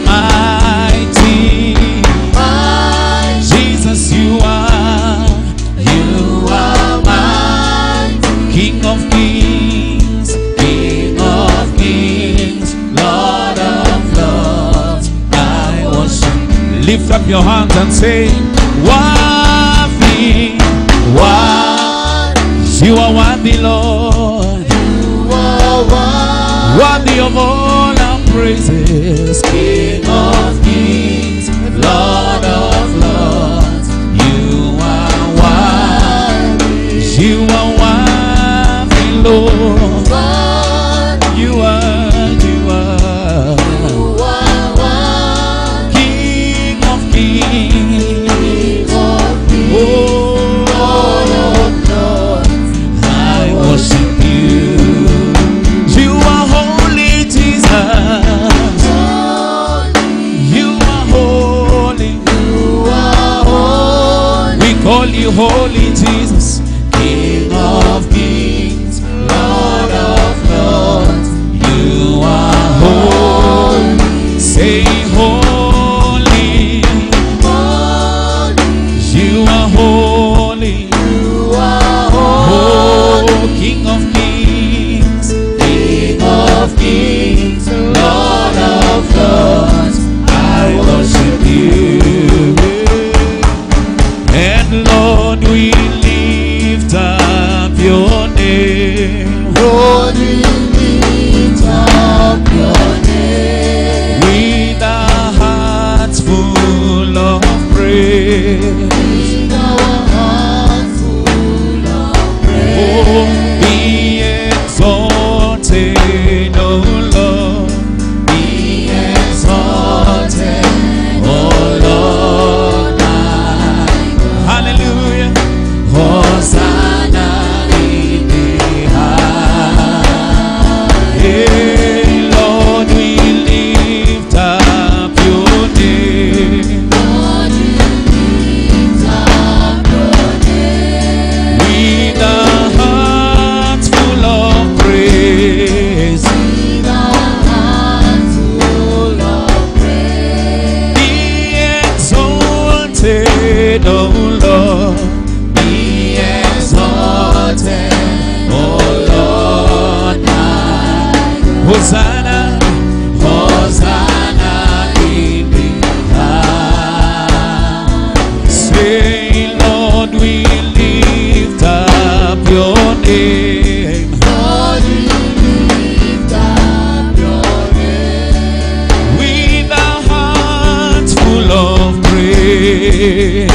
mighty. Jesus, you are, you are mighty. King of kings, King of kings, Lord of lords. I worship. Lift up your hands and say, Worthy, worthy. You are worthy, Lord. Worthy of all our praises, King of kings, Lord of lords. You are worthy. You are worthy, Lord. You are, you are King of kings. Oh, I worship you. You are holy, Jesus. You are holy. We call you holy, Jesus. King of kings, Lord of lords. You are holy. Say holy. You are holy. Oh, King of kings, King of kings, Lord of lords, I worship you. And Lord, we lift up your name with our hearts full of praise. Oh, be exalted, O Lord. Be exalted, O Lord. Hallelujah. Hosanna in the high. Hey, Lord, we lift up your name. With our hearts full of praise. Be exalted, O Lord. Be exalted, O Lord. Hosanna, Hosanna in the high. Say, Lord, we lift up your name. With our hearts full of praise.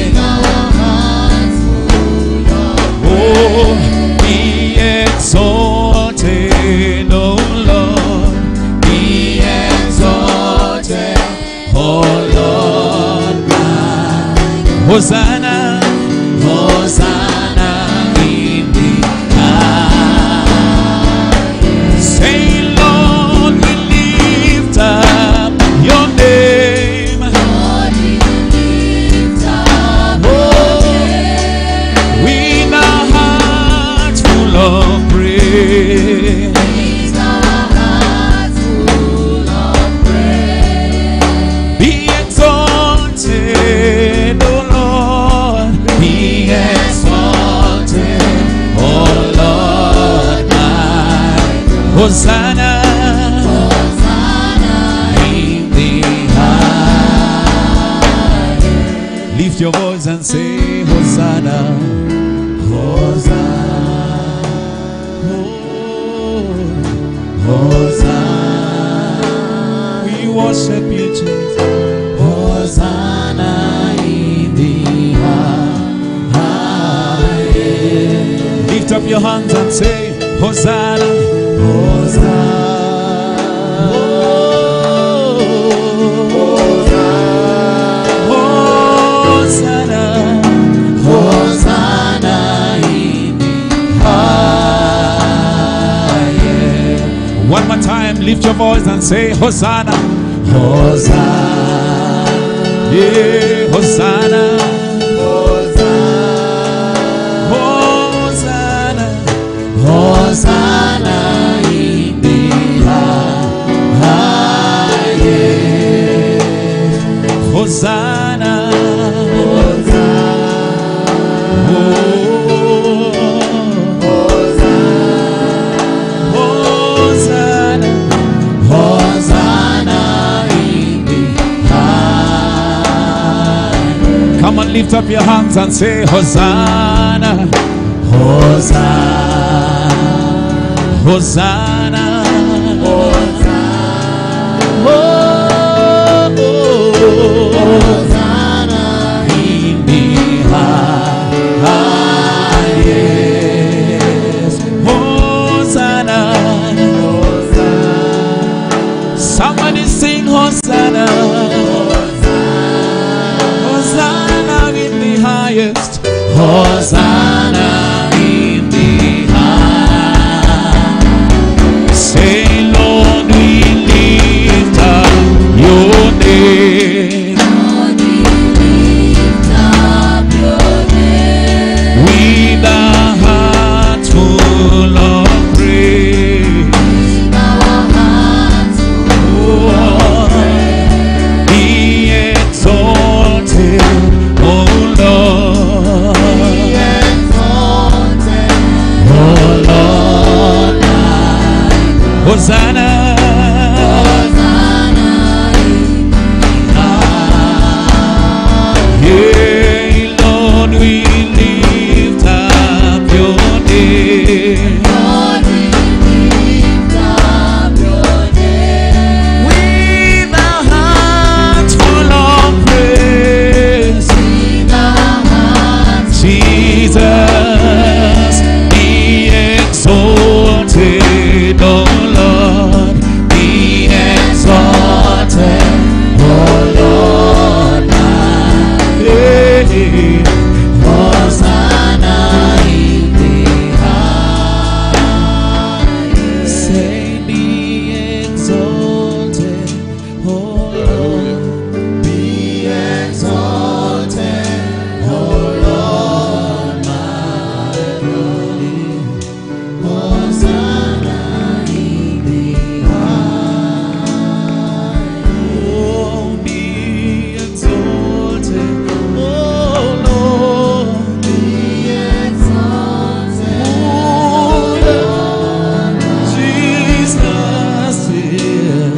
Oh, be exalted, O Lord. Be exalted, O Lord. Hosanna, Hosanna in the high. Say, Lord, we lift up your name. With our hearts full of praise. Be exalted, O Lord. Be exalted, O Lord. My Hosanna. in the high. Lift your voice and say, Hosanna. Hosanna. Oh, Hosanna. We worship you, Jesus. Hosanna in the high. Lift up your hands and say, Hosanna. Hosanna. Hosanna. Hosanna in the high. One more time, lift your voice and say, Hosanna. Hosanna. Yeah, Hosanna. Hosanna. Hosanna in the high. Hosanna. Hosanna. Hosanna in the high. Come on, lift up your hands and say Hosanna. Hosanna. Hosanna. Hosanna in the highest. Hosanna. Somebody sing Hosanna. Hosanna in the highest. Hosanna in the highest. Say, Lord, we lift up your name. With a heart full of praise. Oh, be exalted, O Lord. Oh Lord, Hosanna. Yeah, Lord, we lift up your name. With a heart full of praise, Jesus, be exalted, O Lord, be exalted, O Lord, yeah. Hosanna in the high. Say, be exalted, O Lord, be exalted, O Lord, my God. Hosanna in the high. Oh, be exalted, O Lord, be exalted, O Lord, Jesus, yeah.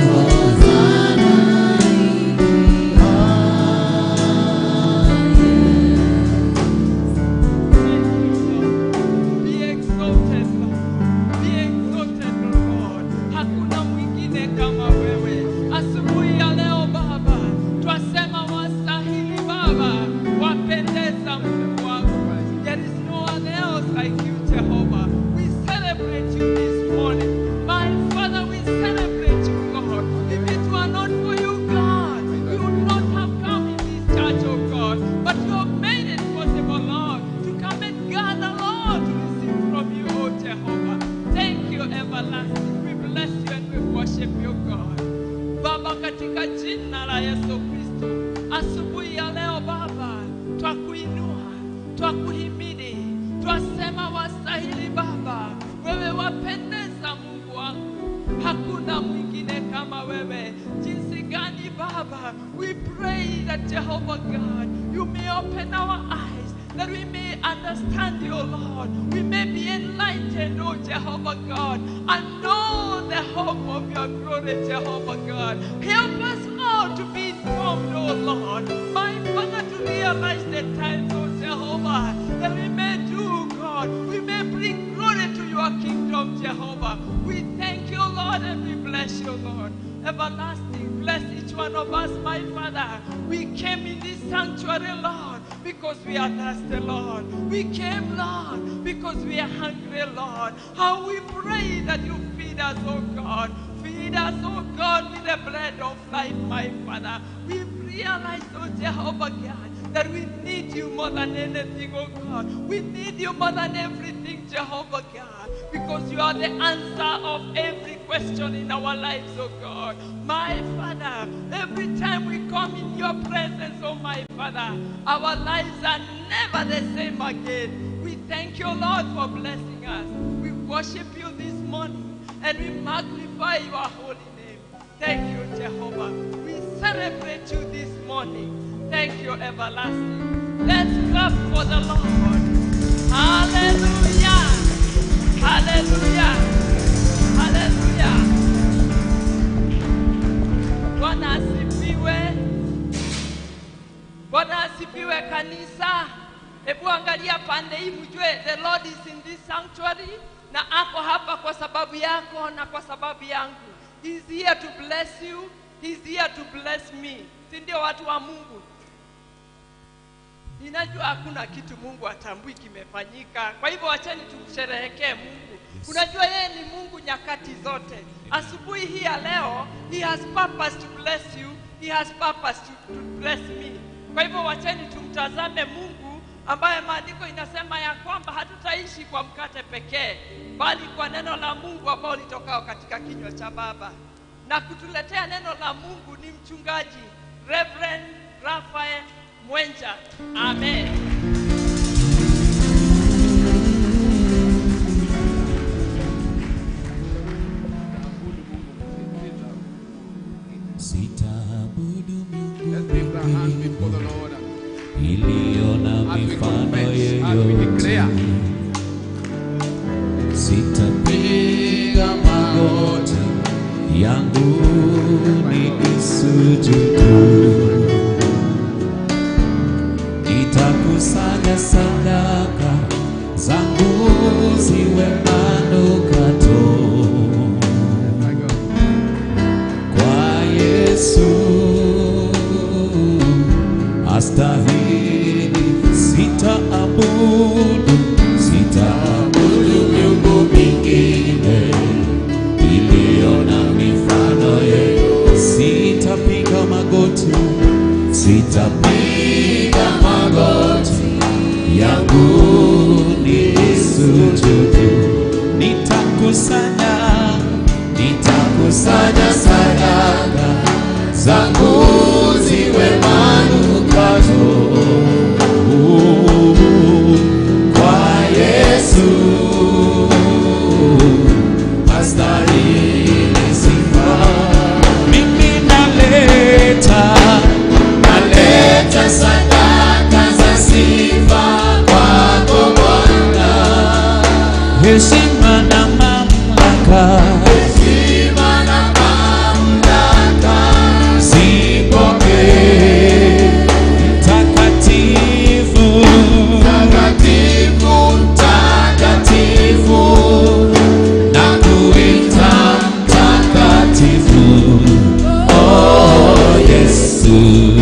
Be exalted, Lord. Be exalted, Lord. Hakuna mwingine kama wewe. Asubuhi ya leo Baba, twasema wastahili Baba, wapendeza Mungu wangu. There is no one else like you, Jehovah. We celebrate you this morning. My Father, we celebrate you, Lord. If it were not for you, God, we would not have come in this church, oh God. But you have made it possible, Lord, to come and gather, Lord, to receive from you, oh Jehovah. Thank you, everlasting. We bless you and we worship you, God. Baba, katika jina la Yesu Kristo, asubuhi ya leo Baba, twakuinua, twakuhimidi, twasema wastahili Baba, wewe wapendeza Mungu wangu, hakuna mwingine kama wewe. Jinsi gani Baba, we pray that Jehovah God, you may open our eyes that we may understand you, Lord. We may be enlightened, oh Jehovah God, and know the hope of your glory, Jehovah God. Help us all to be informed, oh Lord. My Father, to realize the times, oh Jehovah, that we may do, God. We may bring glory to your kingdom, Jehovah. We thank you, Lord, and we bless you, Lord. Everlasting, bless each one of us, my Father. We came in this sanctuary, Lord, because we are thirsty, Lord. We came, Lord, because we are hungry, Lord. How we pray that you feed us, oh God. Feed us, oh God, with the bread of life, my Father. We realize, oh Jehovah God, that we need you more than anything, oh God. We need you more than everything, Jehovah God, because you are the answer of every question in our lives, oh God. My Father, every time we come in your presence, oh my Father, our lives are never the same again. We thank you, Lord, for blessing us. We worship you this morning and we magnify your holy name. Thank you, Jehovah. We celebrate you this morning. Thank you, everlasting. Let's clap for the Lord. Hallelujah. Hallelujah. Hallelujah. Bwana asifiwe. Bwana asifiwe kanisa. Hebu angalia pande hii mjue the Lord is in this sanctuary na ako hapa kwa sababu yako na kwa sababu yangu. He's here to bless you. He's here to bless me. Si ndio watu wa Mungu? Ninajua hakuna kitu Mungu atambui kimefanyika. Kwa hivyo wacheni tumsherehekee Mungu. Unajua yeye ni Mungu nyakati zote. Asubuhi hii ya leo, he has purpose to bless you. He has purpose to, to bless me. Kwa hivyo wacheni tumtazame Mungu ambaye maandiko inasema ya kwamba hatutaishi kwa mkate pekee, bali kwa neno la Mungu ambao litokao katika kinywa cha Baba. Na kutuletea neno la Mungu ni mchungaji Reverend Raphael Mwenja. Amen. Sitaabudu Let's lift our hands miungu before the Lord iliona as we mifano confess, as we yeyote. declare. Sitapiga magoti yangu nikisujudu, nitakusanya sadaka zangu ziwe manukato My God. kwa Yesu astahili. Sitaabudu, sitaabudu miungu mingine iliyo na mifano yeyote. Sitapiga magoti, sitapiga magoti yangu nisujudu, nitakusanya nitakusanya sadaka zangu ziwe manukato kwa Yesu astahili sifa. Mimi naleta naleta sadaka za sifa kwako Bwana, heshima na mamlaka zipokee mtakatifu mtakatifu na kuita mtakatifu oh Yesu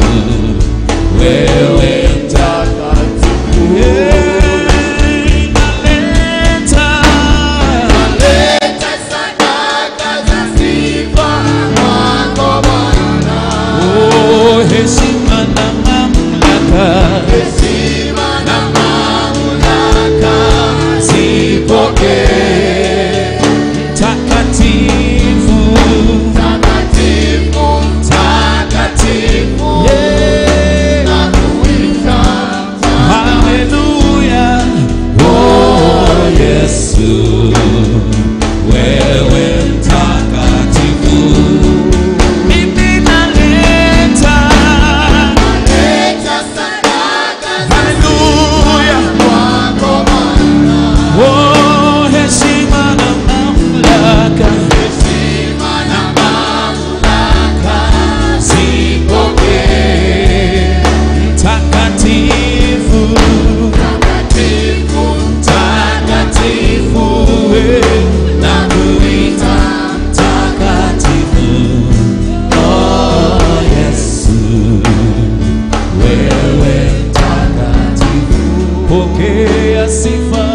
wewe mtakatifu Yeah, naleta Oh, heshima na mamlaka na mamlaka zipokee mtakatifu mtakatifu Yeah. Haleluya oh Yesu wewe mtakatifu mimi naleta Haleluya oh heshima na mamlaka zipokee mtakatifu mtakatifu eh, na kuita mtakatifu oh Yesu wewe mtakatifu pokea sifa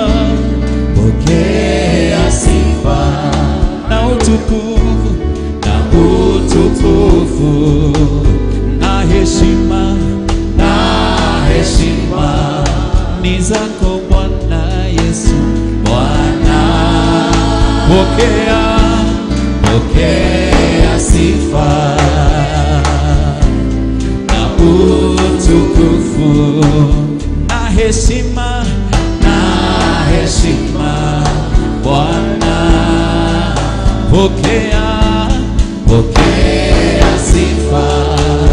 pokea sifa na utukufu na utukufu na heshima na heshima ni zako Bwana Yesu Bwana pokea pokea sifa na utukufu na heshima na heshima Bwana pokea pokea sifa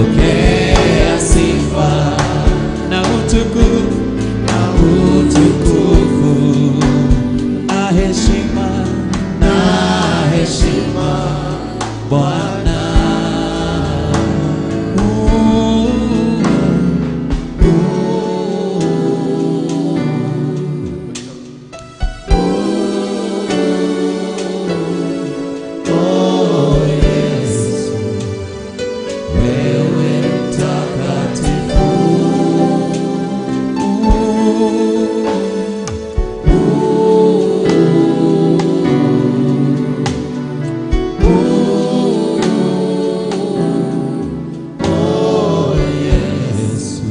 pokea sifa na utukufu na utukufu na heshima na heshima Bwana. Oh, Yesu, wewe mtakatifu. Oh, Yesu,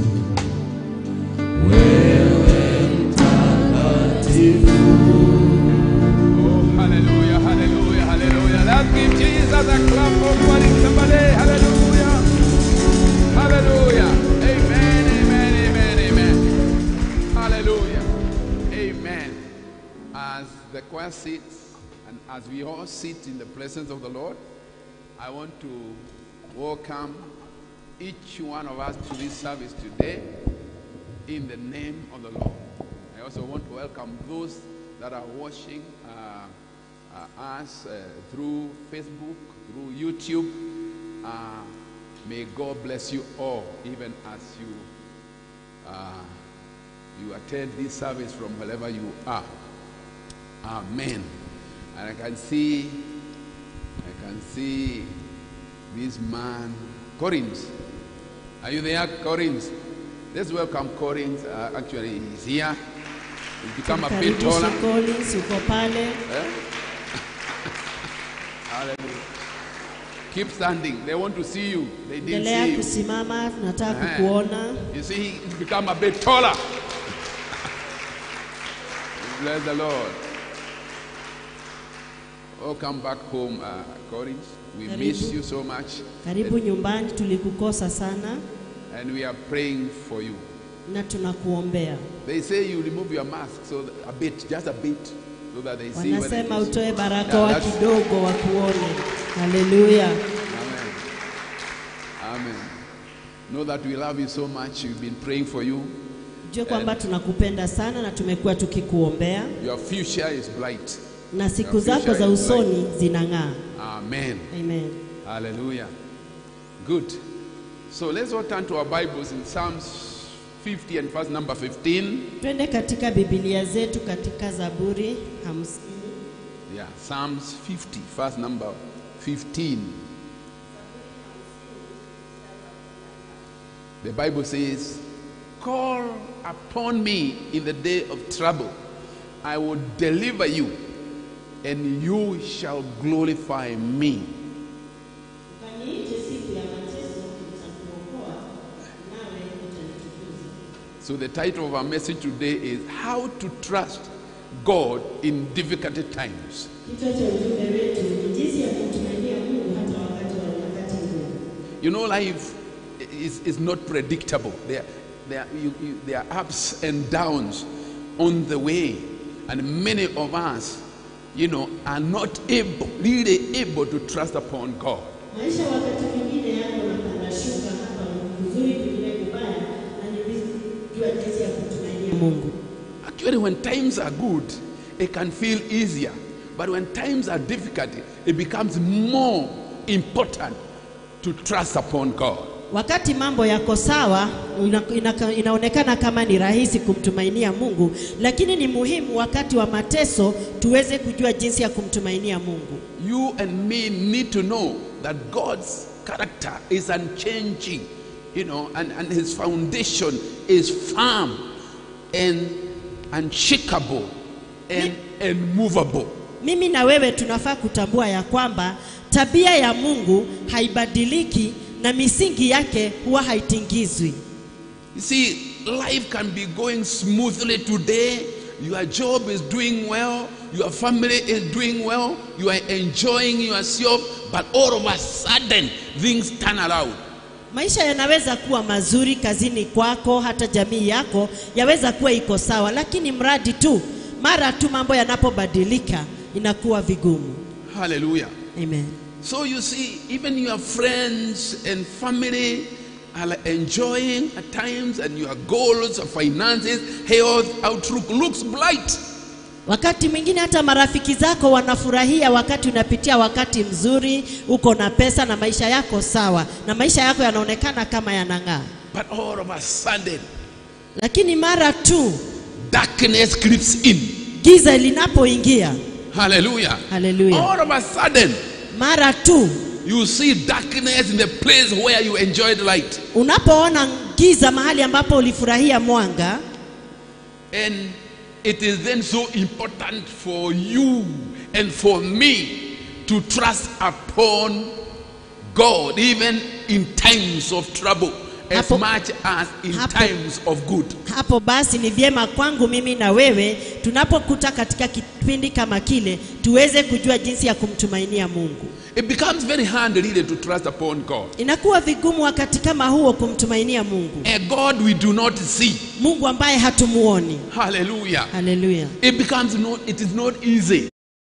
wewe mtakatifu. Oh, hallelujah, hallelujah, hallelujah. Let's give Jesus a clap offering somebody. Hallelujah. Hallelujah. Amen, amen, amen, amen. Hallelujah. Amen. As the choir sits and as we all sit in the presence of the Lord, I want to welcome each one of us to this service today in the name of the Lord. I also want to welcome those that are watching uh, uh, us uh, through Facebook, through YouTube. Uh, may God bless you all, even as you uh, you attend this service from wherever you are. Amen. And I can see, I can see this man, Corinth. Are you there, Corinth? Let's welcome Corinth. Uh, actually, he's here. He's become a bit taller. Tumkaribishe Collins uko pale. Hallelujah. Keep standing. They want to see you. They didn't Endelea see you. kusimama, tunataka Eh. kukuona. You see, he's become a bit taller. Bless the Lord. Welcome back home, uh, Corinth. We Karibu. miss you so much, Karibu nyumbani, tulikukosa sana and we are praying for you. na tunakuombea. They say you remove your mask, so that- a bit, just a bit, so that they see when it Wanasema is. utoe barakoa Yeah, that's- kidogo wakuone. Haleluya. Amen. Amen. Know that we love you so much. We've been praying for you. Jue kwamba tunakupenda sana na tumekuwa tukikuombea Your future is bright. na siku Your zako future za is bright. usoni zinang'aa. Amen. Amen. Hallelujah. Good. So let's all turn to our Bibles in Psalms 50 and verse number 15. Twende katika Biblia zetu katika Zaburi hamsini. Yeah, Psalms 50, verse number 15. The Bible says, Call upon me in the day of trouble. I will deliver you, and you shall glorify me. Ukaniite siku ya mateso, nitakuokoa, nawe utanitukuza. So, the title of our message today is How to Trust God in Difficult Times. Kichwa cha ujumbe wetu ni jinsi ya kumtumainia Mungu hata wakati wa nyakati ngumu. You know, life is, is not predictable. There, there, you, you, there are ups and downs on the way. And many of us, you know, are not able, really able to trust upon God. Maisha wakati mwingine yako napanda shuka, hapa ni kuzuri, kwingine kubaya, na ni vizuri kujua jinsi ya kumtumainia Mungu. Actually, when times are good, it can feel easier. But when times are difficult, it becomes more important to trust upon God. Wakati mambo yako sawa, ina, ina, inaonekana kama ni rahisi kumtumainia Mungu, lakini ni muhimu wakati wa mateso tuweze kujua jinsi ya kumtumainia Mungu. You and me need to know that God's character is unchanging, you know, and, and his foundation is firm and unshakable and unmovable. Mimi na wewe tunafaa kutambua ya kwamba tabia ya Mungu haibadiliki na misingi yake huwa haitingizwi. You see, life can be going smoothly today. Your job is doing well. Your family is doing well. You are enjoying yourself. But all of a sudden, things turn around. Maisha yanaweza kuwa mazuri kazini kwako, hata jamii yako yaweza kuwa iko sawa, lakini mradi tu mara tu mambo yanapobadilika inakuwa vigumu. Hallelujah. Amen. So you see, even your friends and family, are enjoying at times and your goals, finances, health, outlook looks bright. Wakati mwingine hata marafiki zako wanafurahia wakati unapitia wakati mzuri, uko na pesa na maisha yako sawa, na maisha yako yanaonekana kama yanang'aa, But all of a sudden, lakini mara tu darkness creeps in. giza linapoingia, Hallelujah. haleluya, All of a sudden, mara tu you see darkness in the place where you enjoyed light. unapoona giza mahali ambapo ulifurahia mwanga, And it is then so important for you and for me to trust upon God, even in times of trouble, as Hapo- much as in hapo- times of good. hapo basi ni vyema kwangu mimi na wewe tunapokuta katika kipindi kama kile tuweze kujua jinsi ya kumtumainia Mungu. It becomes very hard really to trust upon God. Inakuwa vigumu wakati kama huo kumtumainia Mungu, A God we do not see. Mungu ambaye hatumuoni. Hallelujah. Haleluya, It becomes not, it is not easy.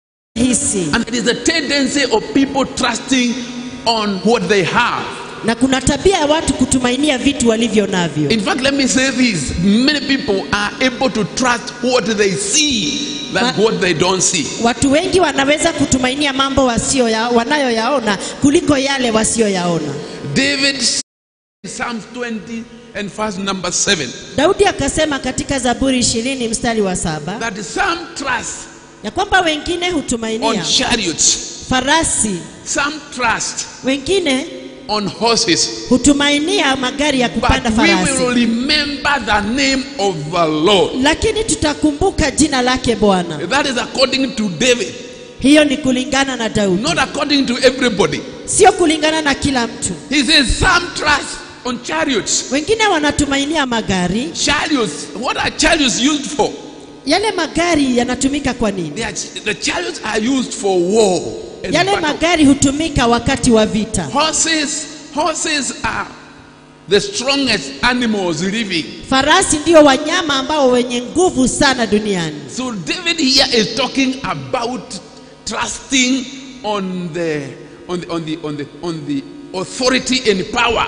hisi And it is a tendency of people trusting on what they have. na kuna tabia ya watu kutumainia vitu walivyo navyo. In fact, let me say this many people are able to trust what they see than Ma- what they don't see. Watu wengi wanaweza kutumainia mambo wasio ya, wanayoyaona kuliko yale wasiyoyaona. David said in Psalms 20 and verse number 7 Daudi akasema katika Zaburi ishirini mstari wa saba that some trust ya kwamba wengine on hutumainia chariots, farasi, some trust wengine on horses, hutumainia magari ya but kupanda we farasi, will remember the name of the Lord. lakini tutakumbuka jina lake Bwana. That is according to David, Hiyo ni kulingana na Daudi, not according to everybody. sio kulingana na kila mtu. He says some trust on chariots. Wengine wanatumainia magari. Chariots, what are chariots used for? Yale magari yanatumika kwa nini? They are, the chariots are used for war. and Yale battle. magari hutumika wakati wa vita. Horses, horses are the strongest animals living. Farasi ndio wanyama ambao wenye nguvu sana duniani. So David here is talking about trusting on the on the on the on the, on the authority and power.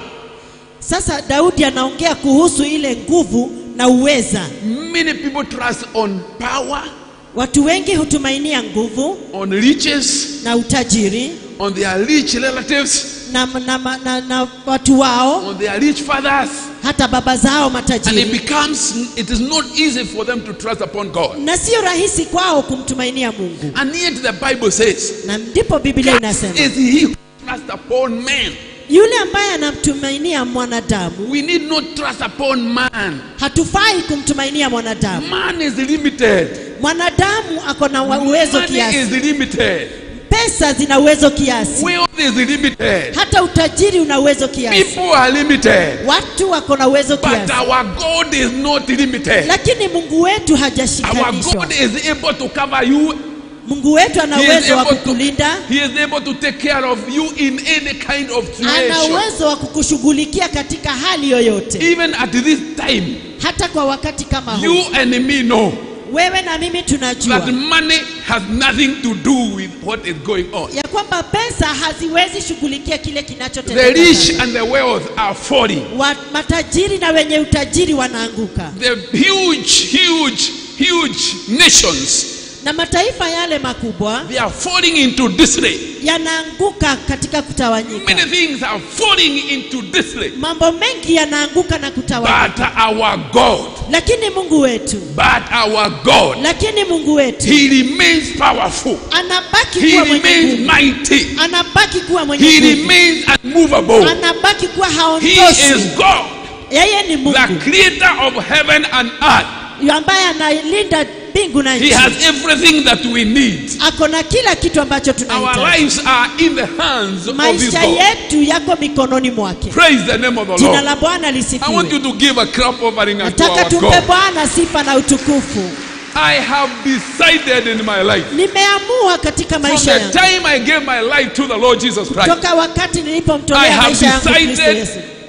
Sasa Daudi anaongea kuhusu ile nguvu na uweza. Many people trust on power, Watu wengi hutumainia nguvu on riches, na utajiri on their rich relatives, na, na, na, na, na watu wao on their rich fathers, hata baba zao and it matajiri, becomes it is not easy for them to trust upon God. na sio rahisi kwao kumtumainia Mungu, And yet the Bible says, na ndipo Biblia "Cursed inasema is he who trusts upon man. yule ambaye anamtumainia mwanadamu. We need not trust upon man. Hatufai kumtumainia mwanadamu. Man is limited. Mwanadamu ako na wa- uwezo Money kiasi, is limited. pesa zina uwezo kiasi, Wealth is limited. hata utajiri una uwezo kiasi, People are limited. watu wako na uwezo But kiasi, our God is not limited. lakini Mungu wetu Our hajashikanishwa. God is able to cover you. Mungu wetu ana He is, uwezo wa able to, kukulinda, he is able to take care of you in any kind of ana situation. uwezo wa kukushughulikia katika hali yoyote, Even at this time, hata kwa wakati kama you huu. and me know Wewe na mimi that tunajua money has nothing to do with what is going on. ya kwamba pesa haziwezi shughulikia kile The kinachotendeka. rich sasa. and the wealth are falling. Wa, matajiri na wenye utajiri wanaanguka, The huge, huge, huge nations, na mataifa yale makubwa they are falling into disarray. yanaanguka katika kutawanyika. Many things are falling into disarray. Mambo mengi yanaanguka na But kutawanyika, our God, lakini Mungu wetu, but our God, lakini Mungu wetu He remains powerful. anabaki He kuwa mwenye remains nguvu, mighty. anabaki kuwa mwenye He nguvu, remains unmovable. anabaki kuwa He haondoshi. is God, Yeye ni the Mungu creator of heaven and earth. ambaye analinda mbingu na He nchi, has everything that we need. ako na kila kitu ambacho Our tunahitaji. lives are in the hands of this Maisha God. yetu yako mikononi mwake. Praise the name of the Jina Lord. la Bwana I want lisifiwe. you to give a clap offering unto Nataka our tumpe God. Bwana sifa na utukufu. I have decided in my life. Nimeamua katika From maisha the yangu time I gave my life to the Lord Jesus Christ, toka wakati I nilipomtolea have maisha yangu Kristo decided Yesu,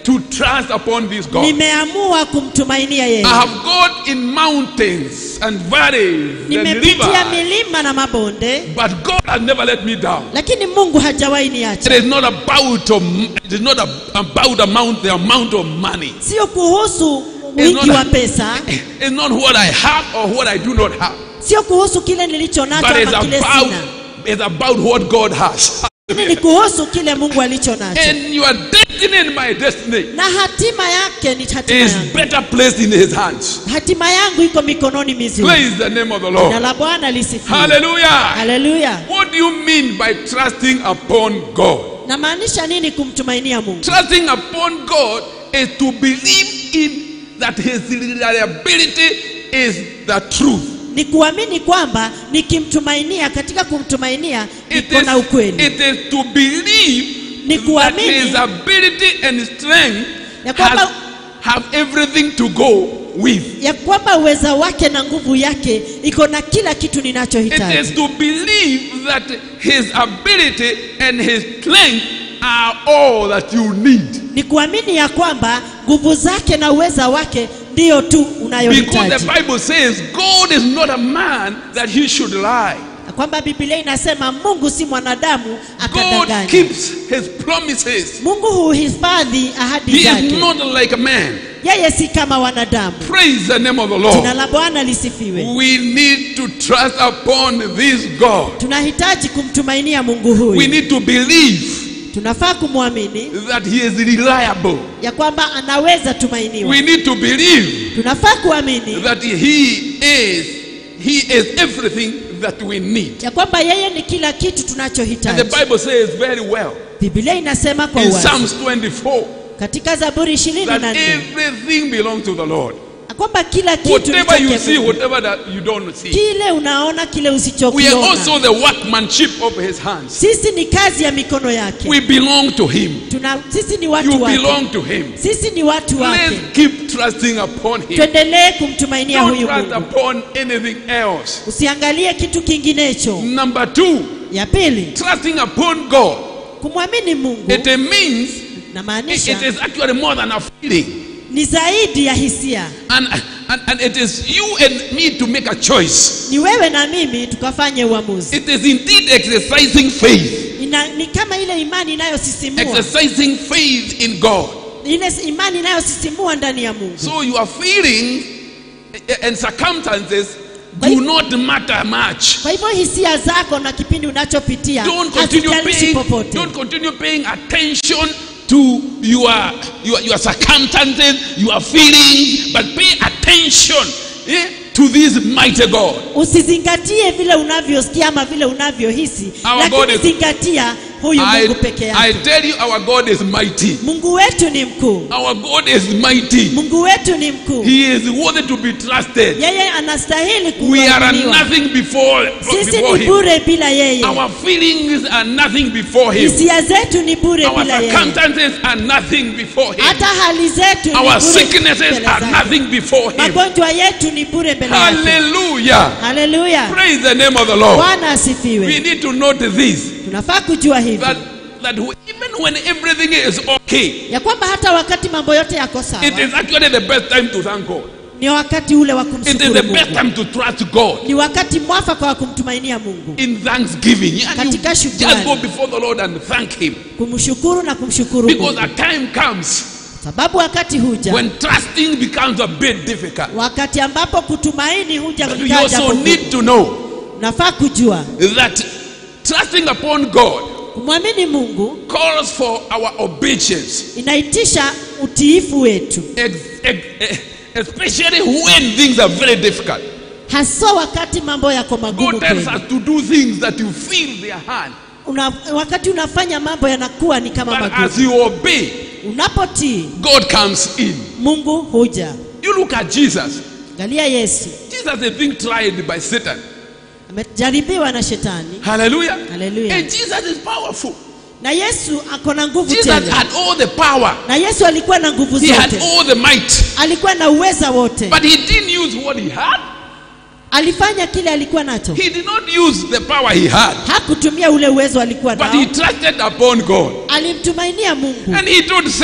to trust upon this God. nimeamua kumtumainia yeye I have gone in mountains and valleys and nimepitia rivers, milima na mabonde but God has never let me down. lakini mungu hajawahi It niacha is not about um, it is not a- about amount the amount of money. sio kuhusu It's wingi not, wa pesa it's not what I have or what I do not have, sio kuhusu kile nilicho nacho but it's ama kile about sina it's about what God has. lakini ni kuhusu kile mungu alicho nacho And your destiny and my destiny na hatima yake ni hatima is yangu better placed in His hands. hatima yangu iko mikononi mizuri Praise the name of the na Lord. la bwana lisifiwe Hallelujah. haleluya What do you mean by trusting upon God? namaanisha nini kumtumainia mungu Trusting upon God is to believe in that His reliability is the truth. ni kuamini kwamba nikimtumainia katika kumtumainia It niko na is, ukweli it is to believe Ni that kuamini- His ability and strength Ya kwamba- has, have everything to go with. ya kwamba uweza wake na nguvu yake iko na kila kitu It ninachohitaji is to believe that His ability and His strength are all that you need. ni kuamini ya kwamba nguvu zake na uweza wake ndiyo tu Because the unayohitaji Bible says God is not a man that he should lie. Na kwamba biblia inasema mungu si mwanadamu God akadanganya keeps his promises. mungu huhifadhi ahadi He is zake not like a man. yeye si kama wanadamu Praise the name of the jina Lord. la bwana lisifiwe We need to trust upon this God. tunahitaji kumtumainia mungu We huyu need to believe tunafaa kumwamini that he is reliable. ya kwamba anaweza tumainiwa We need to believe tunafaa kuamini that he is he is everything that we need. ya kwamba yeye ni kila kitu And tunachohitaji the Bible says very well biblia inasema kwa in uwazi Psalms 24 katika zaburi ishirini that na nne everything belongs to the Lord. kwamba kila kitu ni Whatever you chake see, Mungu. whatever that you don't see. kile unaona kile We are usichokiona also the workmanship of his hands. sisi ni kazi ya mikono yake We belong to him. Tuna, sisi ni You watu wake belong to him. sisi ni watu wake Let's keep trusting upon him. tuendelee kumtumainia Don't huyu trust mungu upon anything else. usiangalie kitu kinginecho Number two, ya pili trusting upon God. kumwamini mungu It means it, namaanisha it is actually more than a feeling. ni zaidi ya hisia And, and, and it is you and me to make a choice. ni wewe na mimi tukafanye uamuzi It is indeed exercising faith. Ina, ni kama ile imani inayosisimua Exercising faith in God. ile imani inayosisimua ndani ya mungu So your feelings and circumstances Kwa do hivyo- not matter much. kwa hivyo hisia zako na kipindi unachopitia Don't continue hazijalishi paying, popote don't continue paying attention to your, your, your circumstances, your feelings, but pay attention eh, to this mighty God. usizingatie vile unavyosikia ama vile unavyohisi Our God lakini is- zingatia huyu I, mungu peke I yake tell you, our God is mighty. mungu wetu ni mkuu Our God is mighty. mungu wetu ni mkuu He is worthy to be trusted. yeye anastahili We are kuaminiwa nothing before, sisi before ni Him. bure bila yeye Our feelings are nothing before Him. hisia zetu ni bure Our bila yeye circumstances are nothing before Him. hata hali zetu ni Our bure sicknesses mbele are zake. nothing before Him. magonjwa yetu ni bure mbele yake Hallelujah. haleluya Praise the name of the Lord. bwana We asifiwe need to note this tunafaa kujua hivi that, that even when everything is okay, ya kwamba hata wakati mambo yote yako sawa it is actually the best time to thank God. ni wakati ule wa It is kumshukuru the best mungu time to trust God. ni wakati mwafaka wa kumtumainia mungu In thanksgiving, and you Katika just shukrani. go before the Lord and thank Him kumshukuru na kumshukuru because mungu a time comes sababu wakati huja when trusting becomes a bit difficult. wakati ambapo kutumaini huja But we ikawa also jambo need gumu. to know nafaa kujua that trusting upon God kumwamini mungu calls for our obedience, inaitisha utiifu wetu ex- ex- eh, especially when things are very difficult. haswa wakati mambo yako magumu God tells kweli us to do things that you feel their hand. Una, wakati unafanya mambo yanakuwa ni kama But as magumu you obey, unapotii God comes in. mungu huja You look at Jesus. angalia yesu Jesus is being tried by Satan. amejaribiwa na shetani Hallelujah. Hallelujah. And Jesus is powerful. na yesu ako na nguvu Jesus tele had all the power. na yesu alikuwa na nguvu He had zote all the might. alikuwa na uweza wote But he didn't use what he had. alifanya kile alikuwa nacho He did not use the power he had. hakutumia ule uwezo alikuwa But nao he trusted upon God. alimtumainia mungu And he told Satan,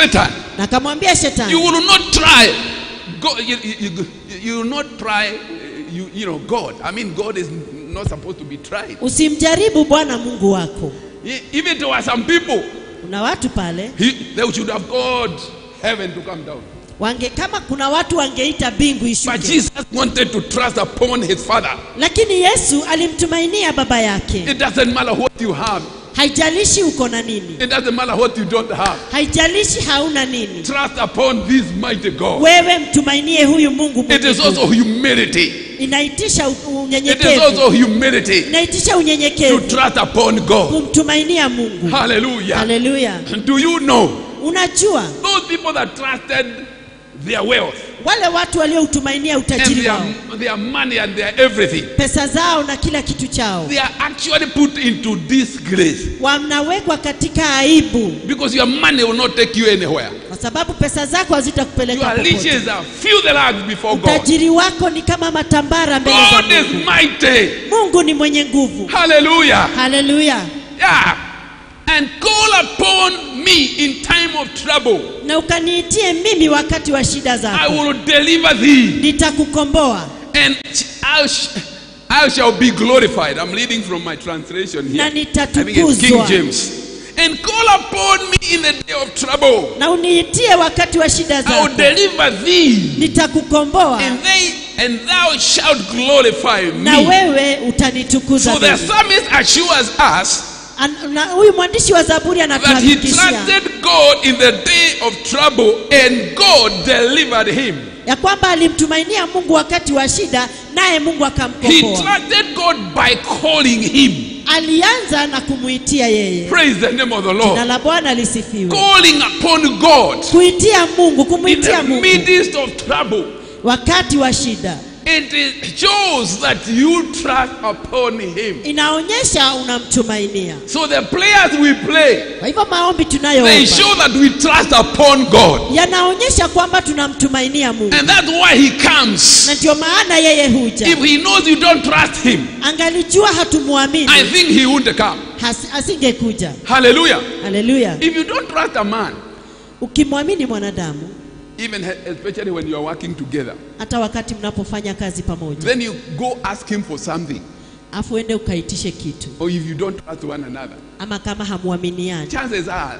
na akamwambia You shetani will not try. God, you, you, you, you will not try. uh, You, you know God. I mean, God is not supposed to be tried. usimjaribu bwana mungu wako E- Even there were some people, kuna watu pale he, they should have called heaven to come down. wange kama kuna watu wangeita mbingu But ishuke Jesus wanted to trust upon his Father. lakini yesu alimtumainia baba yake It doesn't matter what you have. haijalishi uko na nini It doesn't matter what you don't have. haijalishi hauna nini Trust upon this mighty God. wewe mtumainie huyu mungu It mwenye is also nguvu. humility. inaitisha u- It is unyenyekevu also humility inaitisha to unyenyekevu trust upon God. kumtumainia mungu Hallelujah. haleluya Do you know unajua those people that trusted their wealth wale watu walioutumainia and utajiri their, wao their money and their everything, pesa zao na kila kitu chao they are actually put into disgrace wanawekwa katika aibu because your money will not take you anywhere. kwa sababu pesa zako hazitakupeleka Your popote riches are filthy rags before God. utajiri wako ni kama matambara mbele za God is mungu mighty. mungu ni mwenye nguvu Hallelujah. haleluya Yeah. And call upon me in time of trouble. na ukaniitie mimi wakati wa shida I zako will deliver thee. nitakukomboa and I, sh- I shall be glorified. I'm reading from my translation here. Na I think it's King nitatukuzwa. James. And call upon me in the day of trouble. na uniitie wakati wa shida I will zako deliver thee, nitakukomboa and they and thou shalt glorify na me. wewe utanitukuza So the mimi. psalmist assures us An- na huyu mwandishi wa zaburi that he anatuhakikishia trusted God in the day of trouble, and God delivered him. ya kwamba alimtumainia mungu wakati wa shida naye mungu He akamkomboa trusted God by calling him. alianza na kumwitia yeye Praise the name of the na Lord. la bwana lisifiwe Calling upon God. kuitia mungu in kumwitia the mungu midst of trouble. wakati wa shida It is- shows that you trust upon Him. inaonyesha unamtumainia So the prayers we pray, kwa hivyo maombi they tunayoomba show that we trust upon God. yanaonyesha kwamba tunamtumainia mungu And that's why He comes. na ndio maana yeye huja If He knows you don't trust Him, angalijua hatumwamini I think He wouldn't come. has- asingekuja Hallelujah. haleluya If you don't trust a man, ukimwamini mwanadamu even especially when you are working together, hata wakati mnapofanya kazi pamoja then you go ask Him for something. afu ende ukaitishe kitu Or if you don't trust one another, ama kama hamwaminiani chances are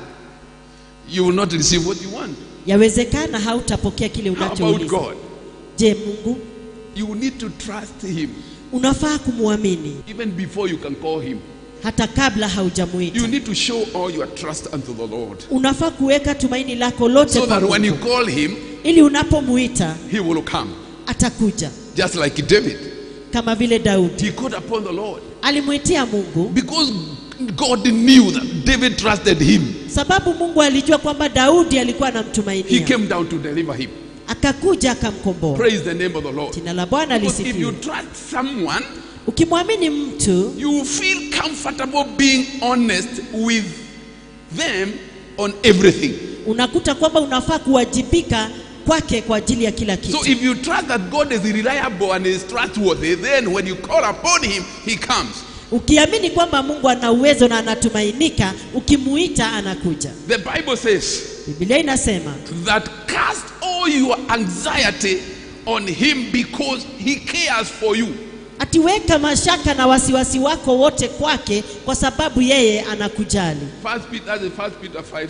you will not receive what you want. yawezekana hautapokea kile How about unachouliza God? je mungu You need to trust Him. unafaa kumwamini even before you can call him. hata kabla You haujamwita need to show all your trust unto the Lord. unafaa kuweka tumaini lako lote So kwa that when you Mungu call him, ili unapomuita he will come. atakuja Just like David. kama vile daudi He called upon the Lord. alimwitia mungu Because God knew that David trusted him. sababu mungu alijua kwamba daudi alikuwa He anamtumainia came down to deliver him. akakuja akamkomboa Praise the name of the Lord. jina la bwana Because if you lisifiwe trust someone, ukimwamini mtu you feel comfortable being honest with them on everything. unakuta kwamba unafaa kuwajibika kwake kwa ajili ya kila kitu So if you trust that God is reliable and is trustworthy, then when you call upon him, he comes. ukiamini kwamba mungu ana uwezo na anatumainika ukimuita anakuja The Bible says, biblia inasema that cast all your anxiety on him because he cares for you. atiweka mashaka na wasiwasi wako wote kwake kwa sababu yeye anakujali First Peter, that's in First Peter 5 7.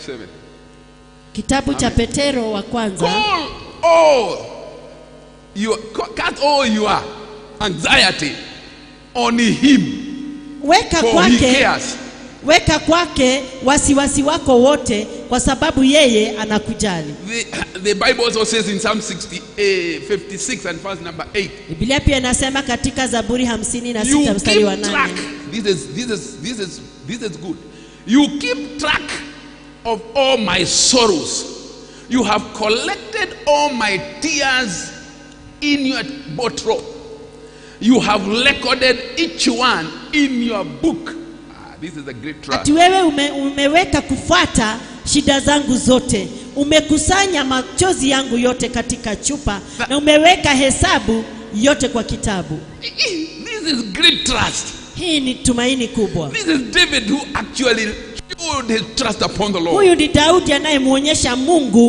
kitabu cha petero wa kwanza Call all your cast all your anxiety on him weka for he kwake cares. weka kwake wasiwasi wako wote kwa sababu yeye anakujali The, the Bible also says in Psalm 60, eh, 56 and verse number 8. biblia pia inasema katika zaburi hamsini na You sita mstari wa keep track. nane This is this is this is this is good. You keep track of all my sorrows. You have collected all my tears in your bottle. You have recorded each one in your book. Ah, this is a great trust. ati wewe ume, umeweka kufuata shida zangu zote umekusanya machozi yangu yote katika chupa na umeweka hesabu yote kwa kitabu This is great trust. hii ni tumaini kubwa This is David who actually showed his trust upon the Lord. huyu ni daudi anayemwonyesha mungu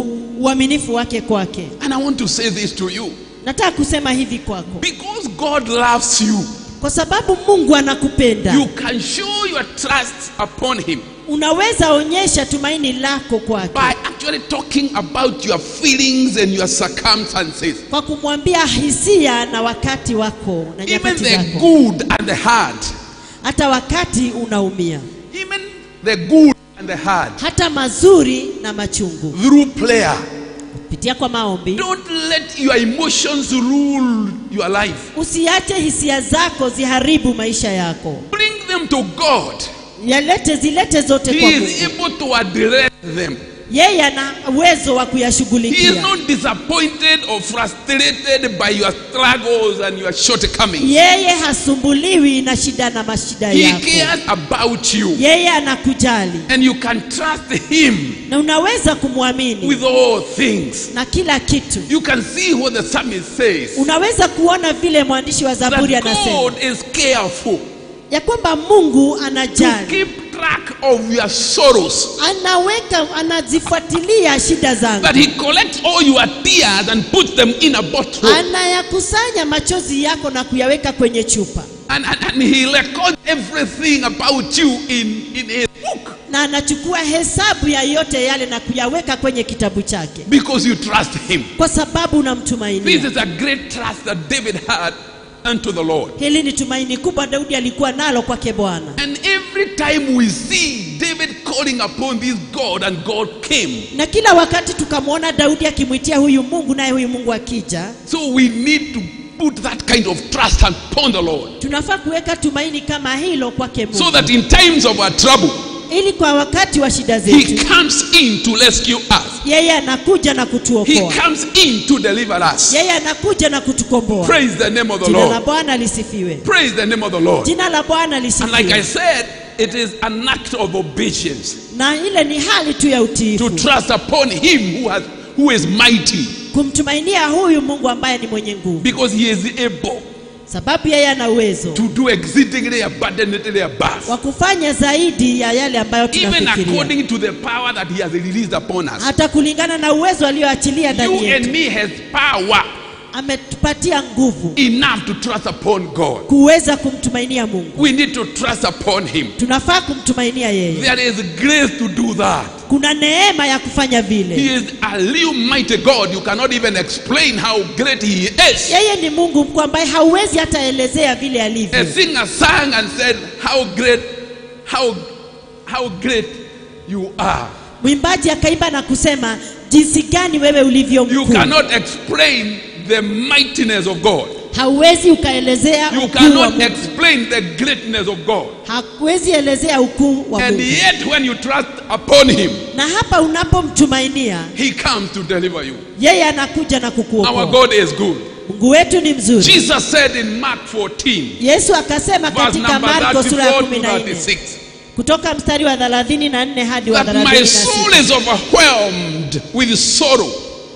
uaminifu wake kwake. And I want to say this to you. Nataka kusema hivi kwako, Because God loves you, kwa sababu Mungu anakupenda, you can show your trust upon Him unaweza onyesha tumaini lako kwake by actually talking about your feelings and your circumstances. kwa kumwambia hisia na wakati wako na Even nyakati the zako, good and the hard. hata wakati unaumia, Even the good and the hard. hata mazuri na machungu, Through prayer. pitia kwa maombi. Don't let your emotions rule your life. Usiache hisia zako ziharibu maisha yako, Bring them to God. yalete zilete zote He kwa is Mungu. able to address them. Yeye ana uwezo wa He is kuyashughulikia. not disappointed or frustrated by your struggles and your shortcomings. Yeye hasumbuliwi na shida na mashida He yako. cares about you. Yeye anakujali And you can trust Him na unaweza kumwamini with all things. na kila kitu. You can see what the psalmist says. Unaweza kuona vile mwandishi wa Zaburi That anasema God is careful ya kwamba Mungu to anajali, keep track of your sorrows. anaweka, anazifuatilia shida zangu, That He collects all your tears and puts them in a bottle. anayakusanya machozi yako na kuyaweka kwenye chupa, And, and, and He records everything about you in, in His book. na anachukua hesabu ya yote yale na kuyaweka kwenye kitabu chake, Because you trust Him. kwa sababu This unamtumainia. is a great trust that David had unto the Lord. Hili ni tumaini kubwa Daudi alikuwa nalo kwake Bwana, And every time we see David calling upon this God and God came, na kila wakati tukamwona Daudi akimwitia huyu Mungu, naye huyu Mungu akija, so we need to put that kind of trust upon the Lord. tunafaa kuweka tumaini kama hilo kwake So Mungu, that in times of our trouble, ili kwa wakati wa shida He zetu comes in to rescue us. yeye anakuja na He kutuokoa, comes in to deliver us. yeye anakuja na kutukomboa. Praise the name of the Jina la Lord. Bwana lisifiwe, Praise the name of the Lord. jina la Bwana And like I lisifiwe. said, it is an act of obedience Na ile ni hali tu ya to utiifu, trust upon Him who has who is mighty, kumtumainia huyu Mungu ambaye ni mwenye nguvu, because He is able sababu yeye ana uwezo to do exceedingly abundantly above, wa kufanya zaidi ya yale ambayo even tunafikiria, according to the power that He has released upon us. hata kulingana na uwezo alioachilia You ndani and yetu. me has power Ametupatia nguvu enough to trust upon God. kuweza kumtumainia Mungu. We need to trust upon Him. Tunafaa kumtumainia yeye. There is grace to do that. Kuna neema ya kufanya vile. He is a real mighty God. You cannot even explain how great He is. Yeye ni Mungu mkuu ambaye hauwezi hata elezea vile A alivyo. singer sang and said, How great, how, how great you are. Mwimbaji akaimba na kusema jinsi gani wewe ulivyo You mkuu. cannot explain the mightiness of God. Hauwezi ukaelezea You ukuu wa cannot Mungu. explain the greatness of God. Hauwezi elezea ukuu wa And Mungu. yet, when you trust upon Him, Na hapa unapomtumainia He comes to deliver you. yeye anakuja na Our kukuokoa. God is good. Mungu wetu ni mzuri. Jesus said in Mark 14, Yesu akasema verse katika number Marko sura ya 34 kumi to na nne 36, kutoka mstari wa 34 hadi wa that my 36. soul is overwhelmed with sorrow.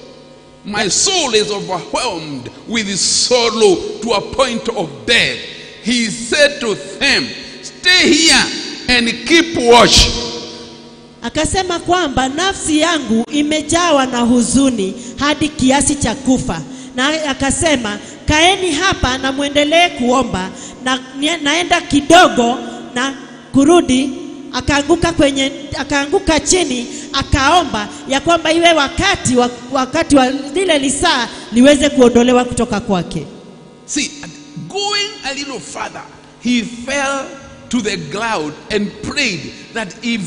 My soul is overwhelmed with sorrow to a point of death. He said to them, Stay here and keep watch. Akasema kwamba nafsi yangu imejawa na huzuni hadi kiasi cha kufa, na akasema kaeni hapa na mwendelee kuomba, na nie- naenda kidogo na kurudi. Akaanguka kwenye, akaanguka chini akaomba ya kwamba iwe wakati wa, wakati wa lile lisaa liweze kuondolewa kutoka kwake. See, going a little further, he fell to the ground and prayed that if,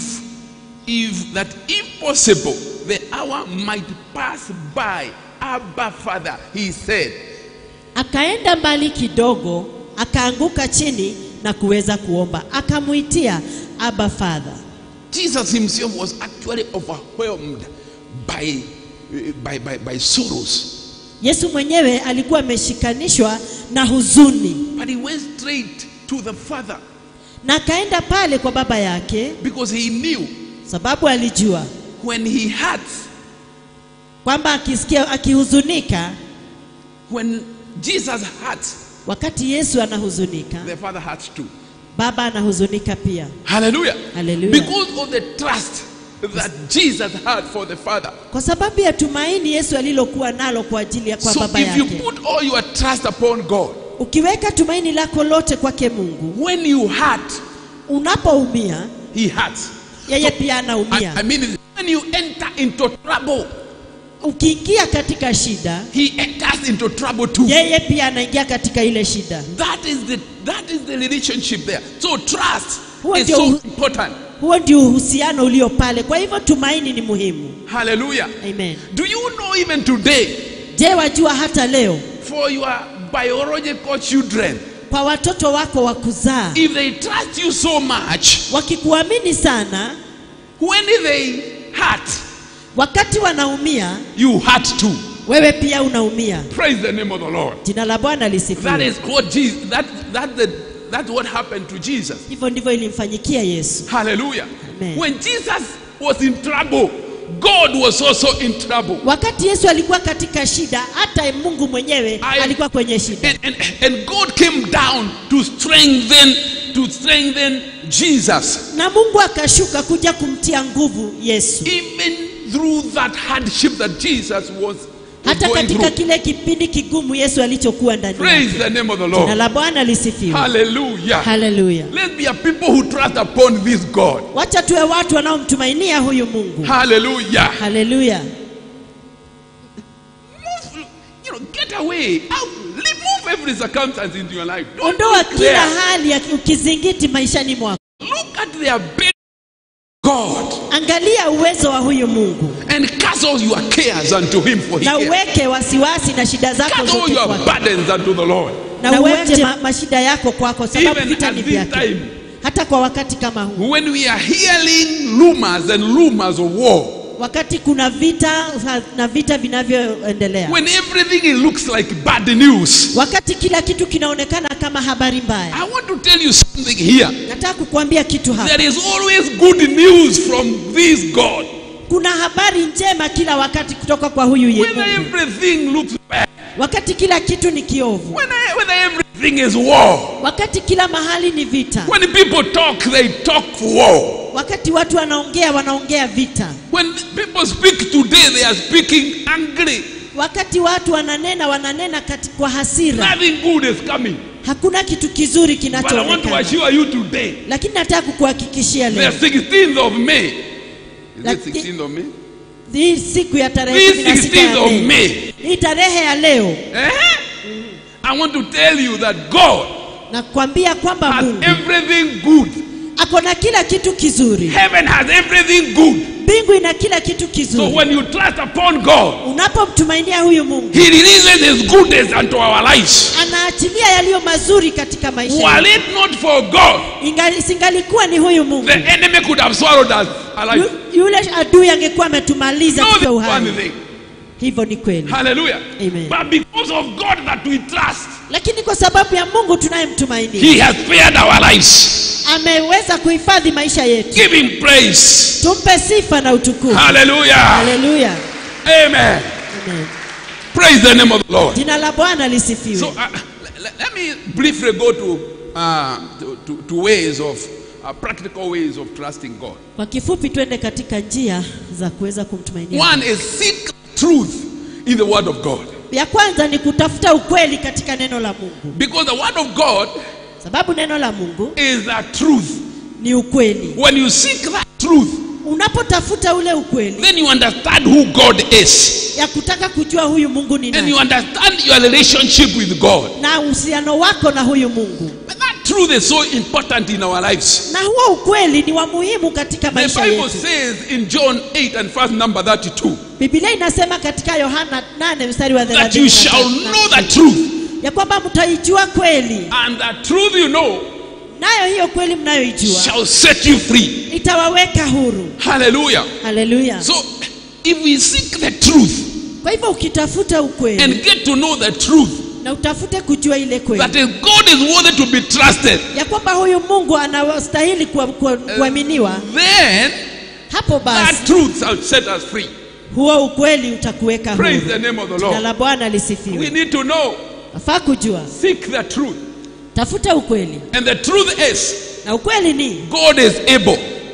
if that if possible, the hour might pass by. Abba, Father, he said. Akaenda mbali kidogo, akaanguka chini na kuweza kuomba, akamuitia Abba Father. Jesus himself was actually overwhelmed by, by, by, by sorrows. Yesu mwenyewe alikuwa ameshikanishwa na huzuni, But he went straight to the Father na akaenda pale kwa baba yake, because he knew sababu alijua when he hurts, kwamba akisikia akihuzunika, when Jesus hurts, wakati Yesu anahuzunika, the Father hurts too. baba anahuzunika pia. Hallelujah. Hallelujah. Because of the trust that Jesus had for the Father. kwa sababu ya tumaini Yesu alilokuwa nalo kwa ajili ya kwa So baba if you yake. put all your trust upon God, Ukiweka tumaini lako lote kwake Mungu, when you hurt, unapoumia He hurts. yeye pia I, anaumia. I mean, when you enter into trouble, Ukiingia katika shida, He enters into trouble too. yeye pia anaingia katika ile shida. That is the that is the relationship there. So trust Huo is ndio so u- important. Huo ndio uhusiano ulio pale. Kwa hivyo tumaini ni muhimu. Hallelujah. Amen. Do you know even today, Je, wajua hata leo for your biological children, kwa watoto wako wa kuzaa if they trust you so much, wakikuamini sana, when they hurt, wakati wanaumia, you hurt too. wewe pia unaumia. Praise the name of the Lord. Jina la Bwana That lisifiwe. is what Jesus. That that the that's what happened to Jesus. Hivyo ndivyo ilimfanyikia Yesu. Hallelujah. Amen. When Jesus was in trouble, God was also in trouble. Wakati Yesu alikuwa katika shida, hata Mungu mwenyewe I- alikuwa kwenye shida, And, and, and God came down to strengthen to strengthen Jesus. na Mungu akashuka kuja kumtia nguvu Yesu, Even through that hardship that Jesus was hata going katika through. kile kipindi kigumu Yesu alichokuwa ndani Praise yake. the name of the Jina Lord. la Bwana lisifiwe. Hallelujah. Haleluya. Let's be a people who trust upon this God. Wacha tuwe watu wanaomtumainia huyu Mungu. Hallelujah. Haleluya. Move, you know, get away. Out, remove every circumstance into your life. Don't Ondoa look kila there. hali ya ukizingiti maishani mwako. Look at the ability of God Angalia uwezo wa huyu Mungu and cast all your cares unto Him for He na cares. uweke wasiwasi na shida zako Cast all zote your kwake, burdens unto the Lord. na uweke ma, mashida yako kwako, sababu Even vita at ni this vyake. time. Hata kwa wakati kama huu, When we are hearing rumors and rumors of war, wakati kuna vita na vita vinavyoendelea, when everything it looks like bad news, wakati kila kitu kinaonekana kama habari mbaya, I want to tell you something here. nataka kukuambia kitu hapa. There is always good news from this God. Kuna habari njema kila wakati kutoka kwa huyu ye Whether Mungu, everything looks bad, wakati kila kitu ni kiovu, whether, whether everything is war, wakati kila mahali ni vita, when people talk, they talk for war. wakati watu wanaongea wanaongea vita, When people speak today, they are speaking angry. wakati watu wananena wananena kati, kwa hasira, Nothing good is coming. hakuna kitu kizuri But I want to kinachoonekana. assure you today, Lakini nataka kukuhakikishia the leo 16th of May. Is it Laki- 16th of May? hii siku ya tarehe This 16 ya 16th of Mei, May. hii tarehe ya leo, Eh? I want to tell you that God na kuambia kwamba has Mungu everything good. ako na kila kitu kizuri, Heaven has everything good. mbingu ina kila kitu So kizuri. when you trust upon God, Unapomtumainia huyu Mungu, He releases His goodness unto our lives. anaachilia yaliyo mazuri katika maisha Were yetu. it not for God, Ingali- Singalikuwa ni huyu Mungu, the enemy could have swallowed us alive. Yu- yule adui angekuwa ametumaliza Know tupe this uhai. one thing. Hivyo ni kweli, Hallelujah. Amen. But because of God that we trust, lakini kwa sababu ya Mungu tunayemtumainia He has spared our lives. ameweza kuhifadhi maisha yetu. Give Him praise. Tumpe sifa na utukufu. Hallelujah. Haleluya, Amen. Amen. Praise the name of the Lord. Jina la Bwana lisifiwe. So uh, let, let me briefly go to, uh, to, to, to ways of uh, practical ways of trusting God. Kwa kifupi, twende katika njia za kuweza kumtumainia. One is seek truth in the Word of God. Ya kwanza ni kutafuta ukweli katika neno la Mungu, Because the Word of God sababu neno la Mungu is the truth. ni ukweli. When you seek that truth, Unapotafuta ule ukweli then you understand who God is. ya kutaka kujua huyu Mungu ni And nani you understand your relationship with God. na uhusiano wako na huyu Mungu, But that truth is so important in our lives. na huo ukweli ni wa muhimu katika The maisha Bible yetu. says in John 8 and verse number 32 Biblia inasema katika Yohana 8 mstari wa that you shall 33 know the truth, ya kwamba mtaijua kweli, and the truth you know nayo hiyo kweli mnayoijua shall set you free. itawaweka huru. Hallelujah. Haleluya! So if we seek the truth Kwa hivyo ukitafuta ukweli and get to know the truth, na utafute kujua ile kweli that is God is worthy to be trusted, ya kwamba huyu Mungu anastahili kuwa- kuwa- kuaminiwa, then hapo basi that truth shall set us free. huo ukweli utakuweka huru. Praise the name of the Jina Lord. la Bwana We lisifiwe. need to know, Nafaa kujua, seek the truth. tafuta ukweli, And the truth is, na ukweli ni God is able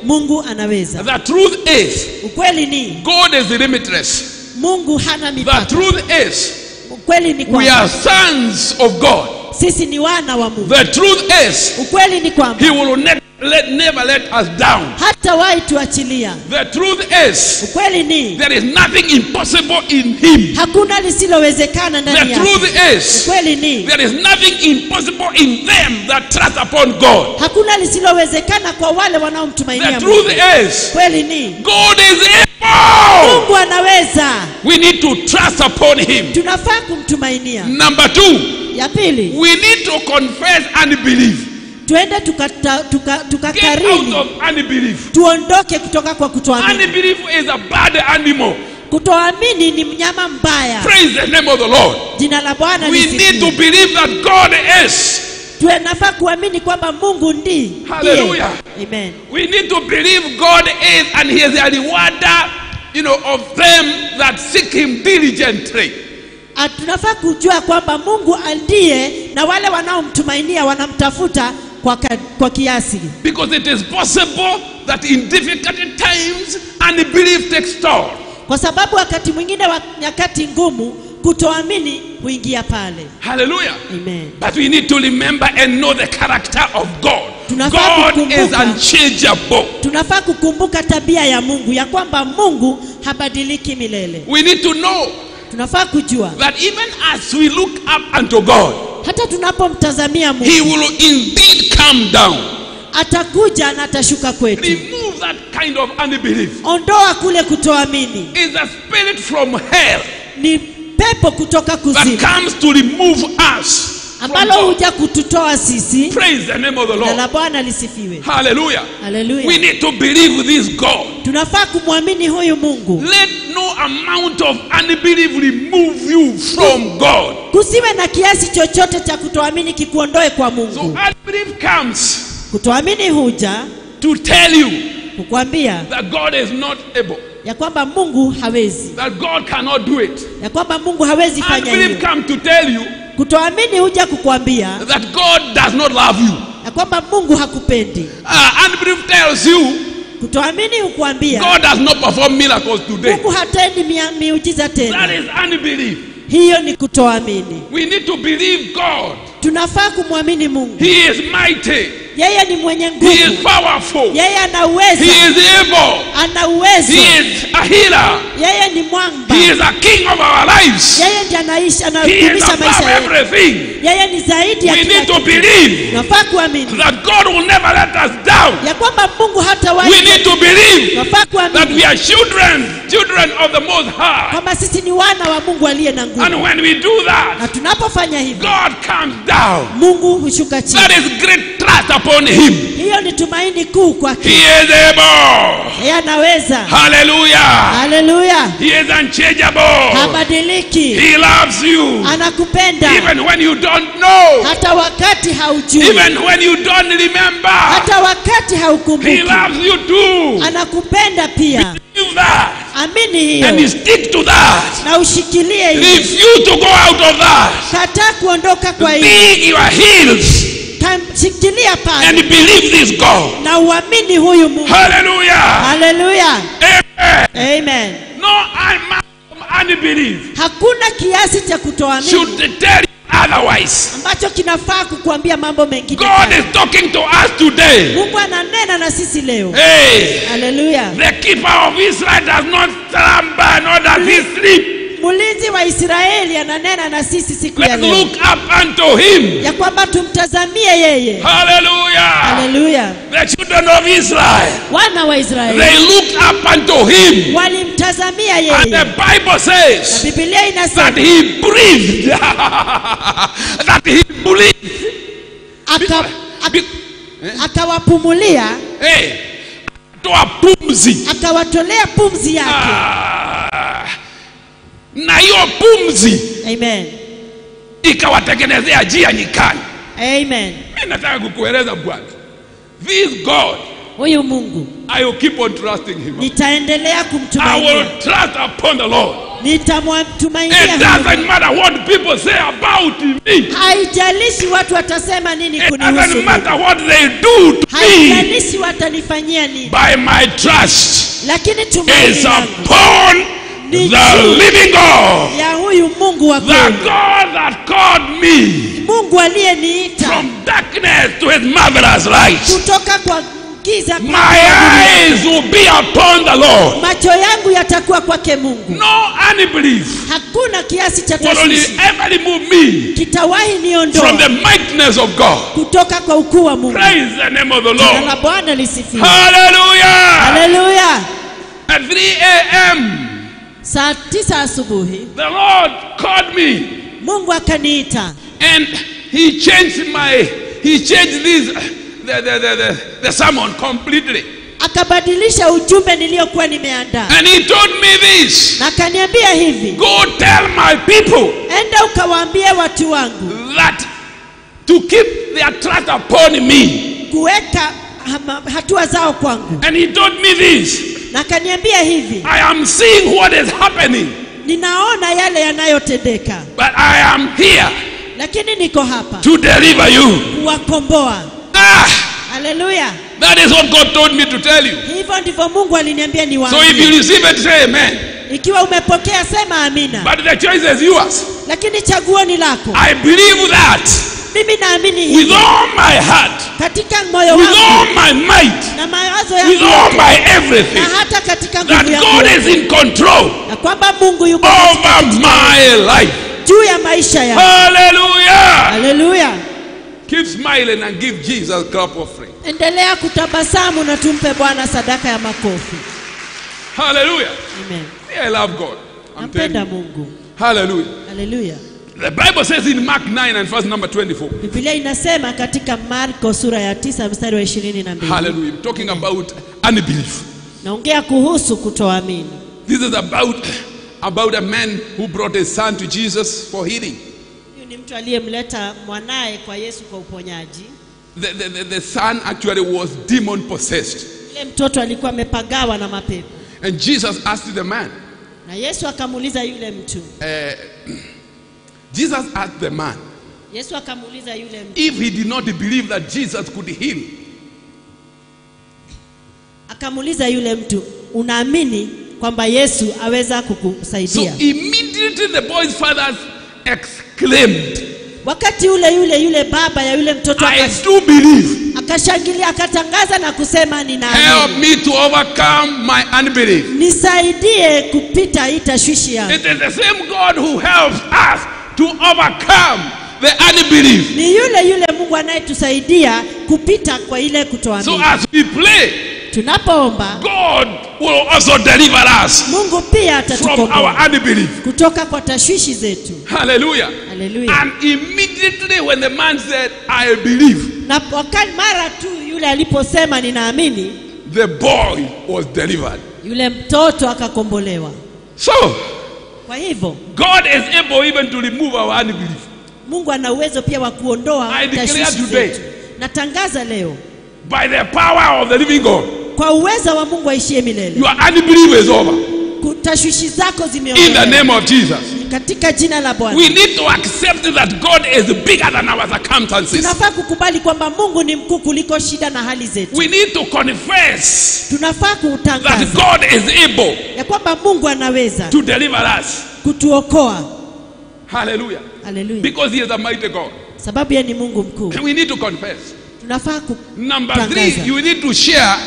mungu anaweza The truth is, ukweli ni God is limitless. mungu hana The mipaka truth is, ukweli ni we are kwamba sons of God. sisi ni wana wa mungu The truth is, ukweli ni kwamba He will ne- let, never let us down. hata wahi tuachilia The truth is, ukweli ni there is nothing impossible in Him. hakuna lisilowezekana ndani The yake truth is, ukweli ni there is nothing impossible in them that trust upon God. hakuna lisilowezekana kwa wale The wanaomtumainia truth mungu is, kweli ni God is able. mungu anaweza We need to trust upon Him. tunafaa kumtumainia Number two, ya pili we need to confess and believe. tuende tukata- tuka- Get out tukakariri of unbelief. tuondoke kutoka kwa kutoamini Unbelief is a bad animal. kutoamini ni mnyama mbaya Praise the name of the Lord. jina la bwana We need to lisifiwe believe that God is. tunafaa kuamini kwamba mungu ndi ndiye. Hallelujah. Amen. We need to believe God is and He is a rewarder, you know, of them that seek Him diligently. Ah, tunafaa kujua kwamba mungu ndiye na wale wanaomtumainia wanamtafuta kwa, ka, kwa kiasi Because it is possible that in difficult times unbelief takes toll. kwa sababu wakati mwingine wa nyakati ngumu kutoamini huingia pale Hallelujah. Amen. But we need to remember and know the character of God. Tunafaa God is kukumbuka. unchangeable. tunafaa kukumbuka tabia ya mungu ya kwamba mungu habadiliki milele We need to know tunafaa kujua that even as we look up unto God, hata tunapomtazamia mungu He will indeed come down. atakuja na atashuka kwetu Remove that kind of unbelief. ondoa kule kutoamini It's a spirit from hell ni pepo kutoka that kuzimu comes to remove us. from ambalo God. huja kututoa sisi Praise the name of the na Lord. la bwana lisifiwe Hallelujah. We haleluya need to believe this God. tunafaa kumwamini huyu mungu Let no amount of unbelief remove you from God. kusiwe na kiasi chochote cha kutoamini kikuondoe kwa So mungu unbelief comes kutoamini huja to tell you kukwambia that God is not able, ya kwamba mungu hawezi that God cannot do it. ya kwamba mungu hawezi fanya Unbelief hiyo come to tell you kutoamini huja kukwambia that God does not love you. ya kwamba mungu hakupendi Uh, unbelief tells you kutoamini hukwambia God does not perform miracles today. mungu hatendi mia- miujiza That tena is unbelief. hiyo ni kutoamini We need to believe God. tunafaa kumwamini mungu He is mighty. yeye ni mwenye He nguvu is powerful. yeye ana He uwezo is able. ana uwezo He is a healer. yeye ni mwamba He is a king of our lives. yeye ndiye anaishi He is anadumisha above maisha yetu everything. yeye ni zaidi ya We kila need to kitu believe tunafaa kuamini that God will never let us down. ya kwamba mungu hata We wahi need to believe tunafaa that kuamini we are children, children of the Most High. kwamba sisi ni wana wa mungu aliye na And nguvu when we do na that, tunapofanya hivyo God comes down. mungu hushuka chini That is great trust upon Him. hiyo ni tumaini kuu kwake He is able. yeye anaweza Hallelujah. haleluya He is unchangeable. habadiliki He loves you. anakupenda Even when you don't know. hata wakati haujui Even when you don't remember. hata wakati He haukumbuki loves you too. anakupenda pia Believe that. amini And you hiyo stick to that. na ushikilie hiyo Refuse to go out of that. kataa kuondoka kwa hiyo Dig your heels Ka- shikilia pale and believe this God. na uamini huyu mungu Hallelujah. haleluya Amen. amen No amount of unbelief hakuna kiasi cha kutoamini should tell you otherwise. ambacho kinafaa kukuambia mambo mengine God kando. is talking to us today. mungu ananena na sisi leo Hey, haleluya the keeper of Israel does not slumber nor does he sleep. mlinzi wa israeli ananena na sisi siku ya Let's leo look up unto him. ya kwamba tumtazamie yeye Hallelujah. haleluya The children of Israel, wana wa israeli they looked up unto him. walimtazamia And yeye the Bible na says bibilia that inasema he breathed. that he breathed. aka- ak- Be- akawapumulia Hey, toa pumzi. akawatolea pumzi yake Ah, na hiyo pumzi amen ikawatengenezea njia nyikani. amen Mimi nataka kukueleza Bwana, this God huyu mungu I will keep on trusting him. nitaendelea I kumtumainia will trust upon the Lord. nitamtumainia It huyu doesn't matter what people say about me. haijalishi watu watasema nini It kunihusu doesn't mimi. matter what they do to me. me haijalishi watanifanyia nini, by my trust lakini tumaini is langu upon Ni the juu living God, ya huyu Mungu wa the kweli, God that called me Mungu aliyeniita from darkness to his marvelous light. kutoka kwa giza My kwake eyes will be upon the Lord. macho yangu yatakuwa kwake Mungu. No unbelief Hakuna kiasi cha will only tashwishi ever remove me kitawahi from niondoa the mightiness of God. kutoka kwa ukuu wa Mungu. Praise the name of the Jina Lord. la Bwana lisifiwe. Hallelujah. Haleluya. At 3 a.m., Saa tisa asubuhi the Lord called me Mungu akaniita and he changed my, he changed this, the, the, the, the, the sermon completely. akabadilisha ujumbe niliyokuwa nimeandaa And he told me this na akaniambia hivi, Go tell my people enda ukawaambie watu wangu that to keep their trust upon me. kuweka hama- hatua zao kwangu, And he told me this na akaniambia hivi, I am seeing what is happening, ninaona yale yanayotendeka, but I am here lakini niko hapa to deliver you. kuwakomboa. Ah, Haleluya! that is what God told me to tell you. Hivyo ndivyo Mungu aliniambia So if you niwaambie. receive it, say amen. Ikiwa umepokea sema amina, But the choice is yours. lakini chaguo ni lako. I believe that Mimi naamini with hivi all my heart, katika moyo with all wangu my might, na mawazo with yangu all yote, my na everything, hata katika that nguvu yangu God yote, is in control na kwamba Mungu yuko over katika- my life. juu ya maisha yangu. Hallelujah. Haleluya! Keep smiling and give Jesus a clap offering. Endelea kutabasamu na tumpe Bwana sadaka ya makofi. Hallelujah. Amen. I love God. I'm telling Nampenda you. Mungu. Hallelujah. Haleluya. The Bible says in Mark 9 and verse number 24. Biblia inasema katika Marko sura ya tisa mstari wa ishirini na mbili Hallelujah. I'm talking about unbelief. naongea kuhusu kutoamini. This is about about a man who brought his son to Jesus for healing. Huyu ni mtu aliyemleta mwanaye kwa Yesu kwa uponyaji. The, the, the, the son actually was demon possessed. Yule mtoto alikuwa amepagawa na mapepo, And Jesus asked the man, na Yesu akamuuliza yule mtu, Jesus asked the man Yesu akamuuliza yule mtu, if he did not believe that Jesus could heal. akamuuliza yule mtu, unaamini kwamba Yesu aweza So kukusaidia? immediately the boy's father exclaimed, Wakati ule yule yule baba ya yule mtoto I akas- do believe. akashangilia, akatangaza na kusema, Help ninaamini, me to overcome my unbelief. nisaidie kupita hii tashwishi yangu. It is the same God who helps us to overcome the unbelief. Ni yule yule Mungu anayetusaidia kupita kwa ile So kutoamini. as we pray, Tunapoomba God will also deliver us Mungu pia from atatukomboa our unbelief. kutoka kwa tashwishi zetu. Hallelujah. Haleluya. And immediately when the man said, I believe, Na wakati mara tu yule aliposema ninaamini, the boy was delivered. yule mtoto akakombolewa. So Kwa hivyo God is able even to remove our unbelief. Mungu ana uwezo pia wa kuondoa I declare tashwishi today. zetu. Natangaza leo By the power of the living God, kwa uwezo wa Mungu aishie milele, your unbelief is over. Ku- tashwishi zako In the zimeondolewa name of Jesus. katika jina la Bwana. We need to accept that God is bigger than our circumstances. Tunafaa kukubali kwamba Mungu ni mkuu kuliko shida na hali zetu. We need to confess Tunafaa that kutangaza God is able ya kwamba Mungu anaweza to deliver us. kutuokoa. Hallelujah. Haleluya, Because He is a mighty God. sababu yeye ni Mungu mkuu. We need to confess. Tunafaa ku Number Tangaza. three, you need to share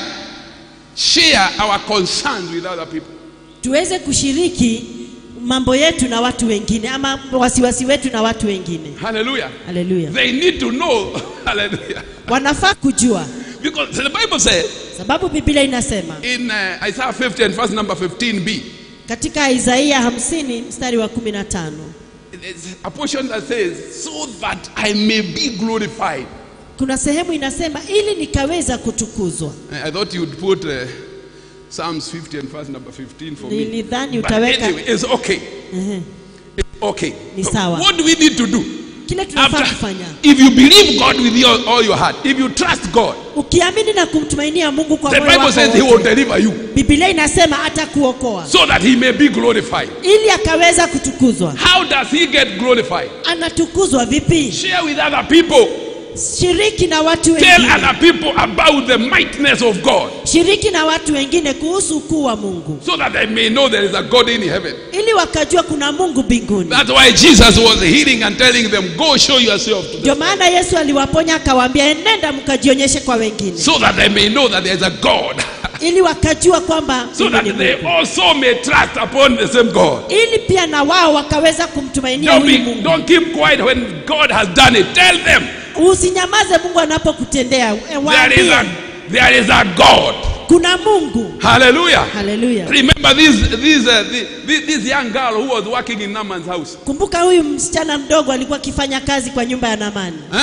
share our concerns with other people. tuweze kushiriki mambo yetu na watu wengine ama wasiwasi wetu na watu wengine. Hallelujah. Haleluya, They need to know. Hallelujah. wanafaa kujua, Because the Bible says sababu Biblia inasema in uh, Isaiah 50 and verse number 15b, katika Isaia hamsini mstari wa kumi na tano there's a portion that says, So that I may be glorified. kuna sehemu inasema ili nikaweza kutukuzwa. I I thought you'd put uh, Psalms 50 and verse number 15 for me. Nilidhani But utaweka anyway, it's okay. Ehe, It's okay. Ni So sawa. what do we need to do? kile tunafaa After, kufanya. if you believe God with your, all your heart, if you trust God, Ukiamini na kumtumainia Mungu kwa the moyo Bible says He wako will wote, deliver you Biblia inasema atakuokoa so that He may be glorified. ili akaweza kutukuzwa. How does He get glorified? Anatukuzwa vipi? Share with other people shiriki na watu Tell wengine other people about the mightiness of God shiriki na watu wengine kuhusu ukuu wa mungu so that they may know there is a God in heaven. ili wakajua kuna mungu mbinguni That's why Jesus was healing and telling them, Go show yourself to them. ndio maana yesu aliwaponya akawaambia enenda mkajionyeshe kwa wengine So that they may know that there is a God. ili wakajua kwamba so mimi that ni they Mungu. also may trust upon the same God. ili pia na wao wakaweza kumtumainia Don't, huyu be, mungu don't keep quiet when God has done it. Tell them usinyamaze mungu anapokutendea E, there is waambie a, there is a God. kuna mungu Hallelujah. haleluya Remember this, this, uh, this, this young girl who was working in Naaman's house. kumbuka huyu msichana mdogo alikuwa akifanya kazi kwa nyumba ya namani Huh?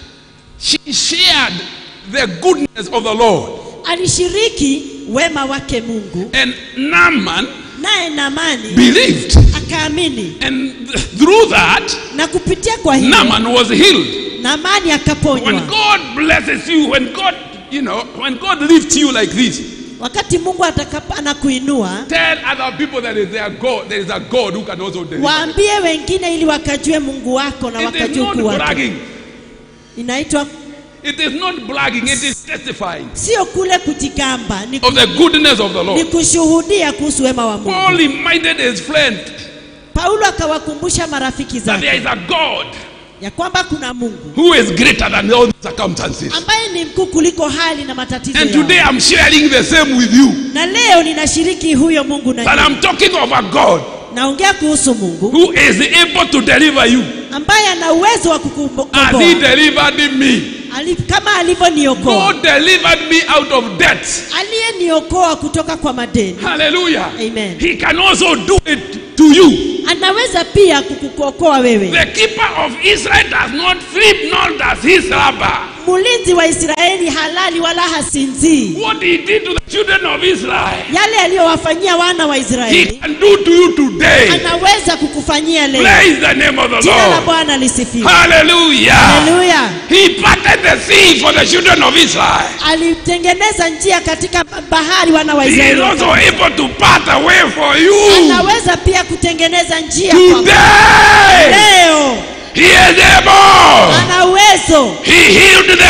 She shared the goodness of the Lord. alishiriki wema wake mungu And Naaman naye namani believed. akaamini And th- through that, na kupitia kwa hiyo Naaman was healed. namani When akaponywa God blesses you, when God, you know, when God lifts you like this, wakati mungu atakapo anakuinua tell other people that is there God, there is a God who can also deliver. waambie wengine ili wakajue mungu wako na It is wakajue not ukuu wake bragging. inaitwa It is not bragging. It is testifying sio kule kujigamba ni, of the goodness of the ni Lord. kushuhudia kuhusu wema wa mungu Paul reminded his friend paulo akawakumbusha marafiki that there zake is a God ya kwamba kuna mungu who is greater than all circumstances. ambaye ni mkuu kuliko hali na matatizo And yao. today I'm sharing the same with you. na leo ninashiriki huyo mungu na But nyinyi. I'm talking of a God naongea kuhusu mungu who is able to deliver you ambaye ana uwezo wa as he kukukomboa delivered me. Ali- kama alivyoniokoa God delivered me out of debt. aliyeniokoa kutoka kwa madeni Hallelujah. Amen. He can also do it to you. anaweza pia kukuokoa wewe The keeper of Israel does not sleep, nor does he slumber. mlinzi wa israeli halali wala hasinzii What he did to the children of Israel, yale aliyowafanyia wana wa he israeli can do to you today. anaweza kukufanyia leo Praise the name of the jina la Lord. bwana lisifiwe Hallelujah. haleluya He parted the sea for the children of Israel. alitengeneza njia katika bahari wana wa He is israeli also able to part a way for you anaweza pia kutengeneza njia kwa today. leo He is able. ana uwezo He healed the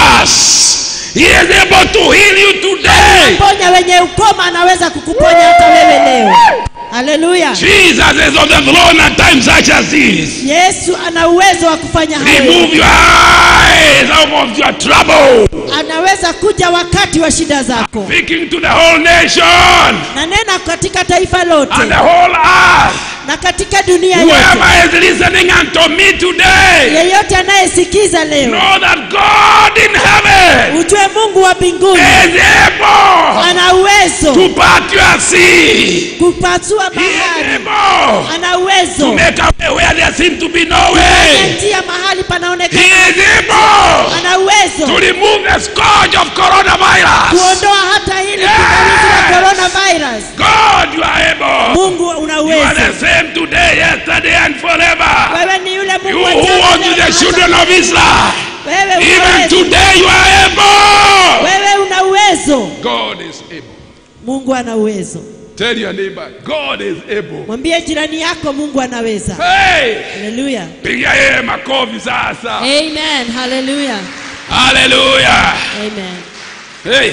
lepers. He is able to heal you today. ponya wenye ukoma anaweza kukuponya hata wewe leo haleluya Jesus is on the throne at times such as this. yesu ana uwezo wa kufanya hayo Remove your eyes out of your trouble. anaweza kuja wakati wa shida zako Speaking to the whole nation na nena katika taifa lote and the whole earth. na katika dunia yote Whoever is listening unto me today, yeyote anayesikiza leo know that God in heaven ujue mungu wa mbinguni is able ana uwezo to part your sea. kupasua He is bahari able ana to uwezo make a way where there seems to be no Kufanya way. njia mahali He panaonekana is able ana to uwezo remove the scourge of coronavirus. kuondoa hata hili Yes. pingamizi la coronavirus God, you are able. mungu una You are uwezo the same today, yesterday, and forever. wewe ni yule You mungu wa who jana, was leo with na the hata children of Israel, wewe una even uwezo today you are able. wewe una uwezo God is able. mungu ana uwezo Tell your neighbor, God is able. mwambie jirani yako mungu anaweza Hey, haleluya piga yeye makofi sasa. amen haleluya Hallelujah. amen Hey,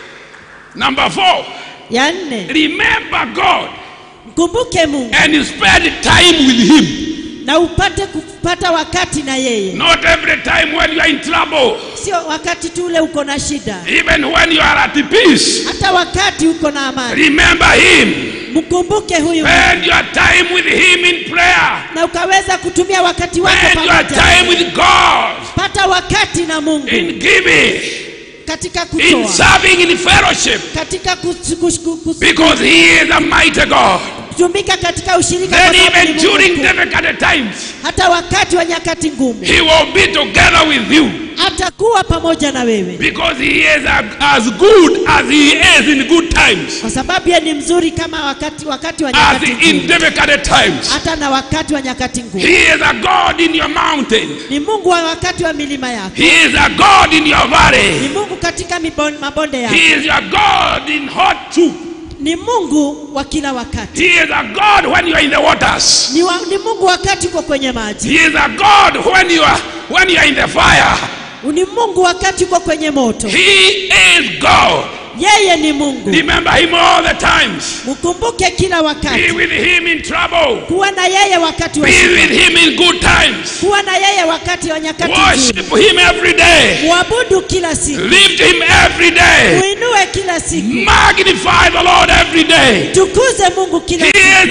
number four, ya nne remember God mkumbuke mungu and spend time with Him. na upate kupata wakati na yeye Not every time when you are in trouble, sio wakati tu ule uko na shida even when you are at peace. hata wakati uko na amani Remember Him. mkumbuke huyu Spend your time with Him in prayer. na ukaweza kutumia wakati wako Spend your pamoja time with God pata wakati na mungu in giving, katika in kutoa serving, in fellowship, katika kus- kus- kus- kus- because He is a mighty God. kutumika katika ushirika Then kwa sababu even ni Mungu during mkuu. difficult times, hata wakati wa nyakati ngumu He will be together with you atakuwa pamoja na wewe because He is a- as good as He is in good times, kwa sababu yeye ni mzuri kama wakati wakati wa as nyakati in ngumu difficult times. hata na wakati wa nyakati ngumu He is a God in your mountain. ni mungu wa wakati wa milima yako He is a God in your ni valley. mungu katika mibon- mabonde yako He is your God in hot soup. ni mungu wa kila wakati He is a God when you are in the waters. ni, wa, ni mungu wakati uko kwenye maji He is a God when you are when you are in the fire. ni mungu wakati uko kwenye moto He is God. yeye ni mungu Remember Him all the times. mkumbuke kila Be wakati with Him in trouble. kuwa na yeye wakati wa Be shida with Him in good times. kuwa na yeye wakati wa nyakati nzuri Worship Him every day. mwabudu kila siku Lift Him every day. muinue kila siku Magnify the Lord every day. tukuze mungu kila He siku is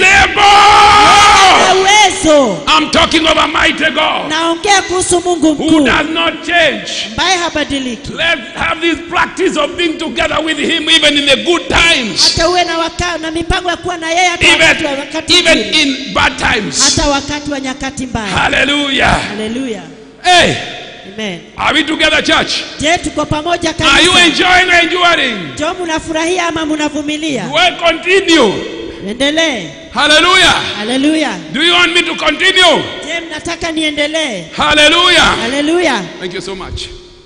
na able. uwezo I'm talking of a mighty God naongea kuhusu mungu who mkuu does not change. ambaye habadiliki Let's have this practice of being together with Him even in the good times, hata uwe na, waka, na mipango ya kuwa na yeye hata wakati wa even, wakati even mzuri, in bad times. hata wakati wa nyakati mbaya Hallelujah. haleluya Hey, amen are we together, church? je tuko pamoja Are you kanisa enjoying or enduring? jo mnafurahia ama mnavumilia Do I continue? endelee Hallelujah. haleluya Do you want me to continue? je mnataka niendelee Hallelujah. haleluya Thank you so much.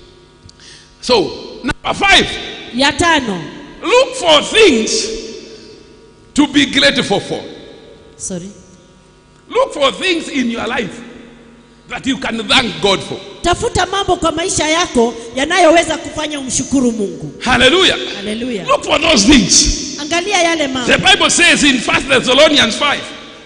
So, number five, ya tano look for things to be grateful for. sorry Look for things in your life that you can thank God for. tafuta mambo kwa maisha yako yanayoweza kufanya umshukuru mungu Hallelujah. haleluya Look for those things. angalia yale The mambo Bible says in 1 Thessalonians 5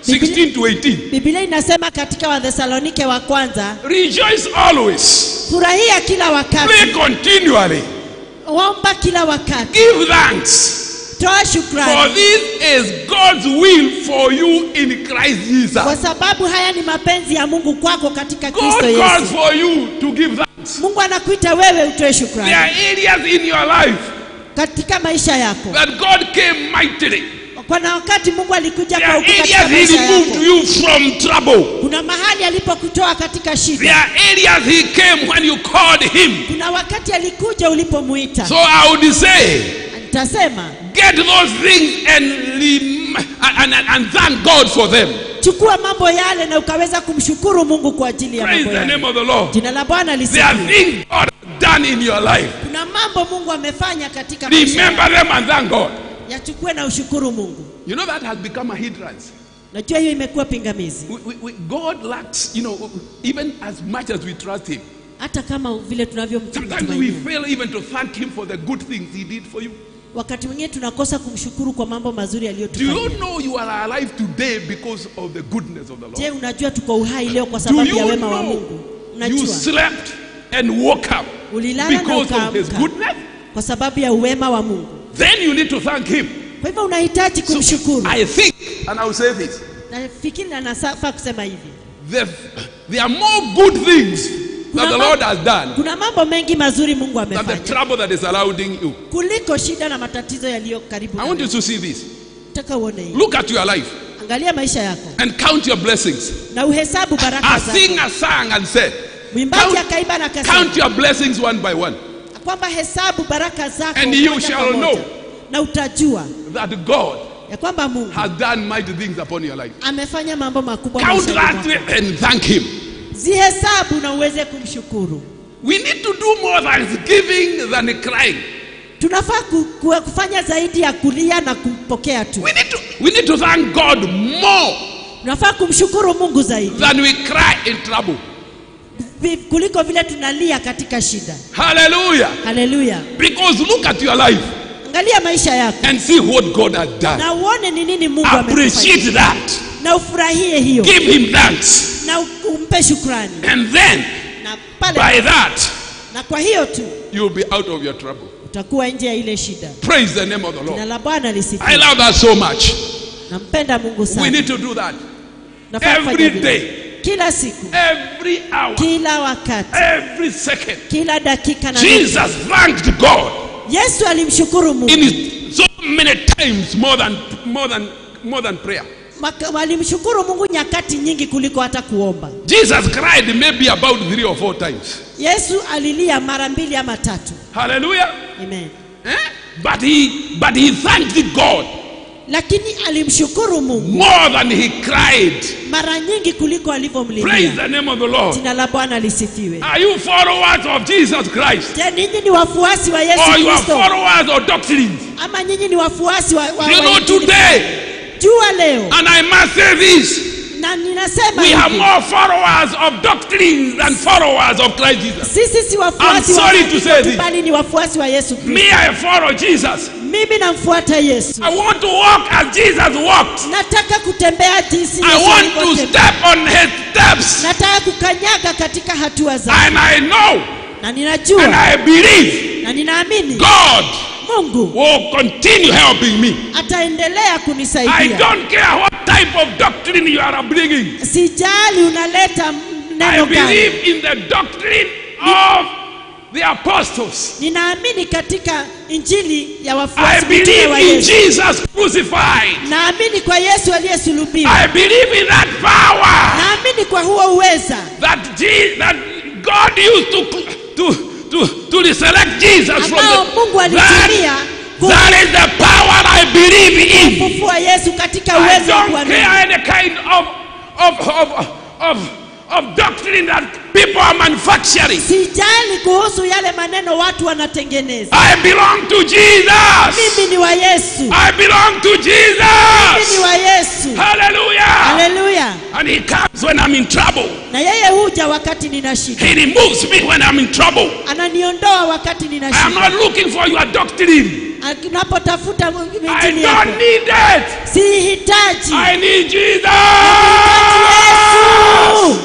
16 to 18 biblia inasema katika wathesalonike wa kwanza Rejoice always, furahia kila wakati pray continually, omba kila wakati give thanks, toa for shukrani this is God's will for you in Christ kwa Jesus. sababu haya ni mapenzi ya mungu kwako katika God kristo calls yesu for you to give thanks. mungu anakuita wewe utoe There shukrani are areas in your life katika maisha yako that God came mightily. kuna wakati mungu alikuja There kwa are ukuu katika areas He maisha removed yako you from trouble. kuna mahali alipokutoa katika There shida are areas He came when you called Him. kuna wakati alikuja ulipomuita So I would say, nitasema get those things and, rem- and, and, and thank God for them. chukua mambo yale na ukaweza kumshukuru mungu kwa ajili ya Praise mambo the yale name of the Lord. jina la bwana There are lisifiwe things God has done in your life. kuna mambo mungu amefanya katika maisha Remember yako. them and thank God. yachukue na ushukuru mungu You know that has become a hindrance. najua hiyo imekuwa pingamizi We, we, we, God lacks, you know, even as much as we trust Him. hata kama vile Sometimes we tunavyomtumainia fail even to thank Him for the good things He did for you. wakati mwingine tunakosa kumshukuru kwa mambo mazuri Do you aliyotufanyia know you are alive today because of the goodness of the Lord? je unajua tuko uhai leo kwa Do sababu ya you wema wa know mungu you unajua slept and woke up ulilala na because of His ukaamka goodness? kwa sababu ya uwema wa mungu Then you need to thank Him. kwa hivyo unahitaji So kumshukuru I think, and I will say this, nafikiri na nafaa kusema hivi there, there are more good things that the ma- Lord has done kuna mambo mengi mazuri mungu than the amefanya trouble that is surrounding you. kuliko shida na matatizo yaliyo karibu I na want you wewe. to see this. Nataka uone hii Look at your life angalia maisha yako and count your blessings. na uhesabu baraka A zako singer sang and said, mwimbaji count, akaimba na akasema count your blessings one by one, kwamba hesabu baraka zako And you moja shall kwa moja. know. na utajua that God ya kwamba mungu has done mighty things upon your life. amefanya mambo makubwa Count maishani that mwako. and thank Him. zihesabu na uweze kumshukuru We need to do more thanksgiving than crying. tunafaa ku, ku, kufanya zaidi ya kulia na kupokea tu We need to, we need to thank God more tunafaa kumshukuru mungu zaidi than we cry in trouble. vi- kuliko vile tunalia katika shida Hallelujah. haleluya Because look at your life angalia maisha yako and see what God has done. na uone ni nini mungu Appreciate amekufanyia that. na ufurahie hiyo Give Him thanks. na u- umpe shukrani And then, na pale by that, na kwa hiyo tu you'll be out of your trouble. utakuwa nje ya ile shida Praise the name of the jina Lord. la bwana I lisifiwe love that so much. nampenda mungu We sana need to do that Nafaa kufanya every vile. day, kila siku every hour, kila wakati every second. kila dakika na Jesus thanked God yesu alimshukuru mungu in his, so many times more than more than more than prayer. Maka- alimshukuru mungu nyakati nyingi kuliko hata kuomba Jesus cried maybe about three or four times. yesu alilia mara mbili ama tatu Hallelujah. Amen. Eh? But he but he thanked God lakini alimshukuru mungu more than he cried. mara nyingi kuliko Praise alivyomlilia the name of the Lord. jina la bwana lisifiwe Are you followers of Jesus Christ? je ninyi ni wafuasi wa yesu Or you are kristo followers of doctrines? ama nyinyi ni wafuasi wa, wa, You wa know Injili? today, jua leo and I must say this, na ninasema we have hivi, more followers of doctrines than followers of Christ Jesus. sisi si wafuasi I'm wa sorry to say maandiko tu, this. bali ni wafuasi wa Yesu Kristo. Me, I follow Jesus. Mimi namfuata Yesu, I want to walk as Jesus walked. nataka kutembea jinsi I Yesu want to alivyotembea. step on his steps. nataka kukanyaga katika hatua zake, And I know na and ninajua I believe na ninaamini God Mungu will continue helping me. ataendelea I kunisaidia. don't care what type of doctrine you are bringing. Sijali unaleta I neno gani, believe in the doctrine of the apostles. ninaamini katika injili ya I wafuasi believe mitume wa in Yesu. Jesus crucified. Naamini kwa Yesu aliyesulubiwa, I believe in that power naamini kwa huo uweza that, Je- that God used to, to, to, to resurrect Jesus from ambao the Mungu that, alitumia that is the power I believe in. kumfufua Yesu katika I uwezo wa don't kuamini. care any kind of, of, of, of, of doctrine that people are manufacturing. Sijali kuhusu yale maneno watu wanatengeneza. I belong to Jesus. Mimi ni wa Yesu, I belong to mimi ni Jesus. wa Yesu. Hallelujah. Haleluya! And he comes when I'm in trouble. Na yeye huja wakati nina shida, He removes me when I'm in trouble. ananiondoa wakati nina I am shida. not looking for your doctrine. Unapotafuta I injili yako, don't need it. sihitaji I need Jesus. Yesu.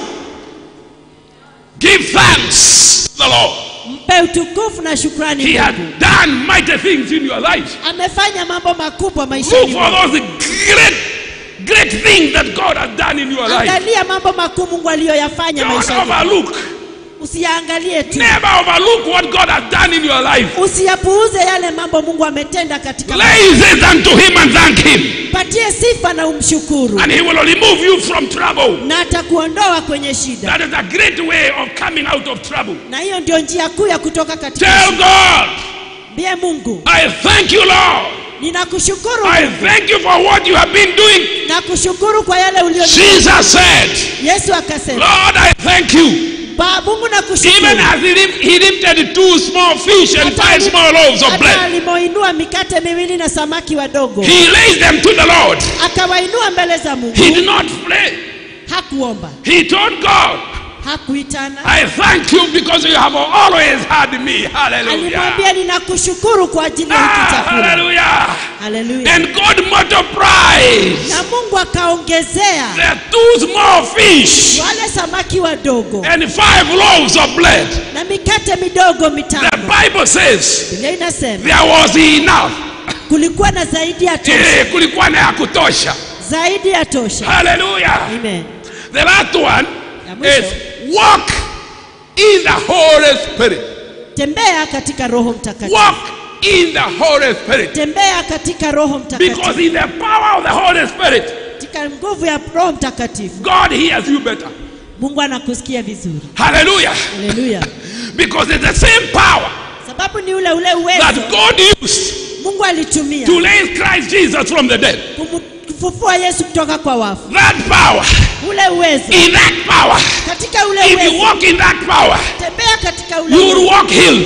Give thanks to the Lord. Mpe utukufu na shukrani He had Mungu. done mighty things in your life. Amefanya mambo makubwa Look maishani for mwako. those great, great things that God has done in your life. Angalia mambo makuu Mungu aliyoyafanya Don't maishani mwako. overlook. Usiyaangalie tu, Never overlook what God has done in your life. usiyapuuze yale mambo Mungu ametenda katika Praise it unto Him and thank Him. patie sifa na umshukuru, And He will remove you from trouble. na atakuondoa kwenye shida, That is a great way of coming out of trouble. na hiyo ndio njia kuu ya kutoka katika Tell shida. God, Mbie Mungu, I thank you, Lord. ninakushukuru I Mungu, thank you for what you have been doing. nakushukuru kwa yale ulio. Jesus said, Yesu akasema, Lord, I thank you. Ba Mungu Even nakushukuru as he, lim- he lifted two small fish and Hata five ali- small loaves of hata bread, alimoinua mikate miwili na samaki wadogo, he raised them to the Lord. akawainua mbele za He Mungu. did not pray. Hakuomba, He told God, hakuitana, I thank you because you have always had me. Hallelujah. alimwambia ninakushukuru kwa ajili ya hiki Ah, chakula. hallelujah. Haleluya! And God multiplies Na Mungu akaongezea the two small fish wale samaki wadogo and five loaves of bread. na mikate midogo The mitano. Bible says Biblia inasema there was enough. kulikuwa na zaidi ya tosha, Eh, kulikuwa na ya kutosha. zaidi ya tosha. Hallelujah. Amen. The last one Ya mwisho. is walk in the Holy Spirit. Tembea katika Roho Mtakatifu, Walk in the Holy Spirit. tembea katika Roho Mtakatifu, Because in the power of the Holy Spirit, katika nguvu ya Roho Mtakatifu. God hears you better. Mungu anakusikia vizuri. Hallelujah. Haleluya! Because it's the same power Sababu ni ule ule that uwezo God used Mungu alitumia to raise Christ Jesus from the dead. kumu- kufufua Yesu kutoka kwa wafu. That power, Ule uwezo, in that power, katika ule if you uwezo, walk in that power, tembea katika ule you will uwezo. walk healed.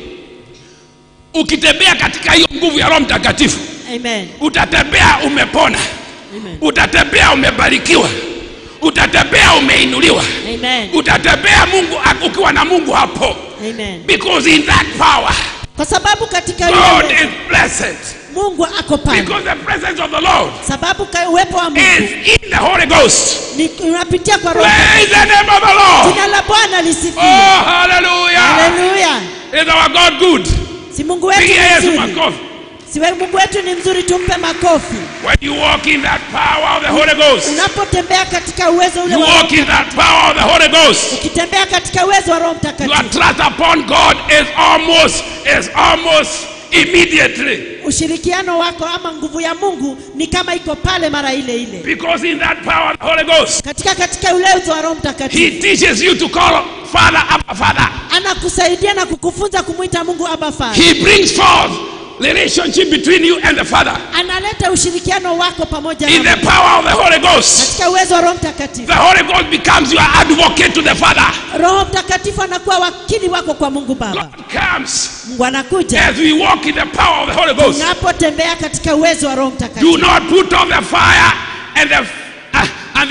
Ukitembea katika hiyo nguvu ya Roho Mtakatifu, Amen. utatembea umepona, Amen. utatembea umebarikiwa, utatembea umeinuliwa, Amen. utatembea Mungu ukiwa na Mungu hapo, Amen. because in that power Kwa sababu katika ule God uwezo is blessed. Mungu ako pale, Because the presence of the Lord sababu ka- uwepo wa is Mungu in the Holy Ghost. ni unapitia kwa Roho. Praise the name of the Lord. Jina la Bwana lisifiwe. Oh, hallelujah. Haleluya! Is our God good? Si Mungu wetu Pigia ni Yesu mzuri, makofi. si we- Mungu wetu ni mzuri, tumpe makofi. When you walk in that power of the Holy Ghost, Unapotembea katika uwezo ule you wa walk in that power of the Holy Ghost. ukitembea katika uwezo wa Roho Your Mtakatifu, trust upon God is almost is almost immediately. ushirikiano wako ama nguvu ya Mungu ni kama iko pale mara ile ile. Because in that power of the Holy Ghost, Katika katika ule uwezo wa Roho He Mtakatifu teaches you to call Father, Abba, Father. anakusaidia na kukufunza kumwita Mungu Abba Father. He brings forth relationship between you and the Father. Analeta ushirikiano wako pamoja In na the power of the Holy Ghost, katika uwezo wa Roho Mtakatifu. the Holy Ghost becomes your advocate to the Father. Roho Mtakatifu anakuwa wakili wako kwa Mungu Baba. God comes Mungu anakuja as we walk in the power of the Holy Ghost. unapotembea katika uwezo wa Roho Do Mtakatifu. not put on the fire and the uh, and the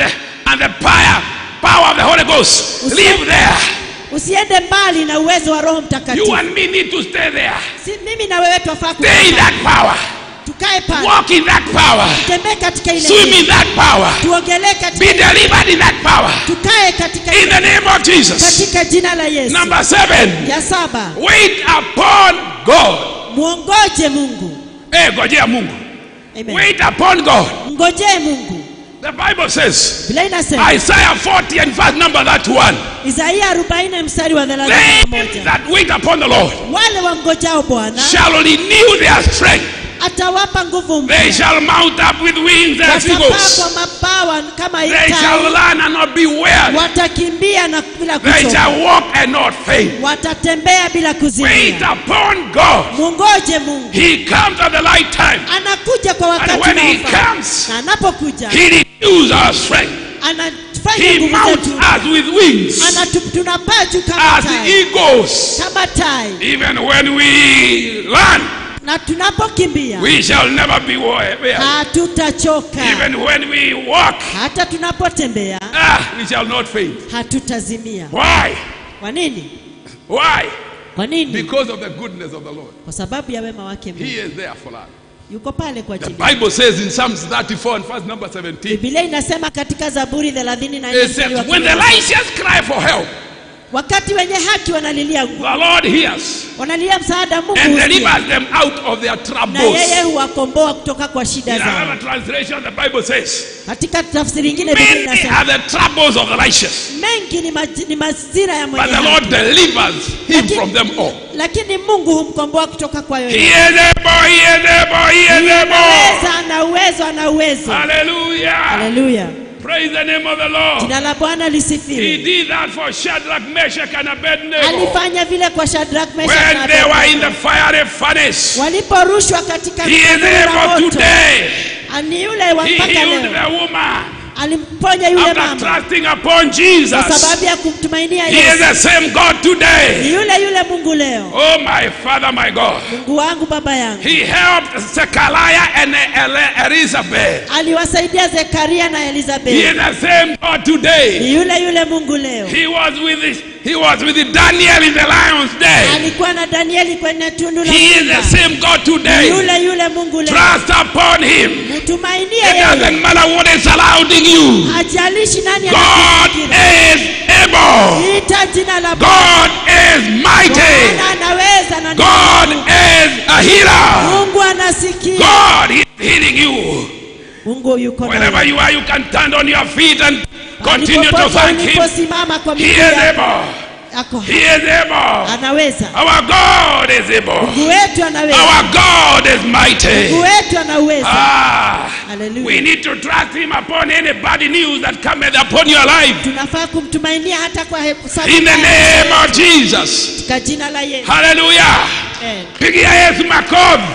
and the power, power of the Holy Ghost live there. usiende mbali na uwezo wa roho You mtakatifu and me need to stay there. si, mimi na wewe twafaa Stay in kukaa that power. tukae pale Walk in that power. tembee katika ile Swim njia. in that power. tuogelee katika Be ile- delivered in that power. tukae katika In ile- the name of Jesus. katika jina la Yesu Number seven. ya saba Wait upon God. mwongoje Mungu Hey, ngojea Mungu. Amen. Wait upon God. ngojee Mungu The Bible says, Biblia inasema Isaiah 40 and verse number that one. Isaia 40 mstari wa They 31 that wait upon the Lord wale wamngojao Bwana shall renew their strength. atawapa nguvu mpya They shall mount up with wings as watapaa eagles. kwa mabawa kama They shall itai run and not be weary. watakimbia na bila They kuchoka shall walk and not faint. watatembea bila Wait kuzimia upon God. mungoje Mungu He comes at the right time. anakuja kwa And wakati when he unaofaa comes, na anapokuja he renews our strength. anafanya He nguvu mounts zetu us with wings Anatu- tunapaa juu kama as tai eagles. kama tai Even when we run, na tunapokimbia we shall never be weary. hatutachoka Even when we walk, hata tunapotembea ah, we shall not faint. hatutazimia Why? kwa nini Why? kwa nini Because of the goodness of the Lord. kwa sababu ya wema wake Mungu He is there for us. yuko pale kwa The ajili Bible says in Psalms 34 and verse number 17, Biblia inasema katika Zaburi 34 it mstari wa says, When the 17, righteous cry for help, wakati wenye haki wanalilia nguvu, the Lord hears wanalilia msaada Mungu and husikia, delivers them out of their na yeye troubles. huwakomboa kutoka kwa shida In zao. another translation, the Bible says, Katika tafsiri nyingine Biblia Many inasema are the troubles of the righteous, mengi ni, maji, ni mazira ya but mwenye the Lord haki, delivers him from them all. lakini Mungu humkomboa kutoka kwa He yoyote. is able, he is able, he is able. Anaweza, ana uwezo, ana uwezo. Hallelujah. Haleluya, Praise the name of the Lord. jina la Bwana He lisifiwe. did that for Shadrach, Meshach, and Abednego Alifanya vile kwa Shadrach, Meshach na when they were in the Abednego fiery furnace. waliporushwa katika He is tanuru la able moto. today. Ni yule wa He mpaka healed leo the woman alimponya yule after mama trusting upon kwa Jesus. sababu ya kumtumainia He is Yesu. the same God Ni today. yule yule Mungu leo, Oh, my Father, my God. Mungu wangu, baba yangu. He helped Zechariah and El- Elizabeth. Aliwasaidia Zekaria na He is Elizabeth. the same God today. Ni yule yule Mungu leo. He was with he was with Daniel in the lion's den. Alikuwa na Danieli kwenye tundu la He is simba. the same God Ni today. yule yule Mungu leo. Trust upon him. Mtumainie It yeye. doesn't matter what is surrounding you. Hajalishi nani God anakuzingira. is able. Ita jina la God is mighty. Bwana anaweza na God is a healer. Mungu anasikia. God is healing you. Mungu yuko na Wherever wewe. you are, you can stand on your feet and continue to Popote thank Him. uliposimama kwa He miguu is yako. able. Ako He is able. anaweza. Our God is able. Mungu wetu anaweza. Our God is mighty. Mungu wetu anaweza. Ah, Hallelujah. we need to trust Him upon any bad news that cometh upon your life. Tunafaa kumtumainia hata kwa hebu sababu In the name of Jesus. katika jina la Yesu. Hallelujah. Amen. Pigia Yesu makofi.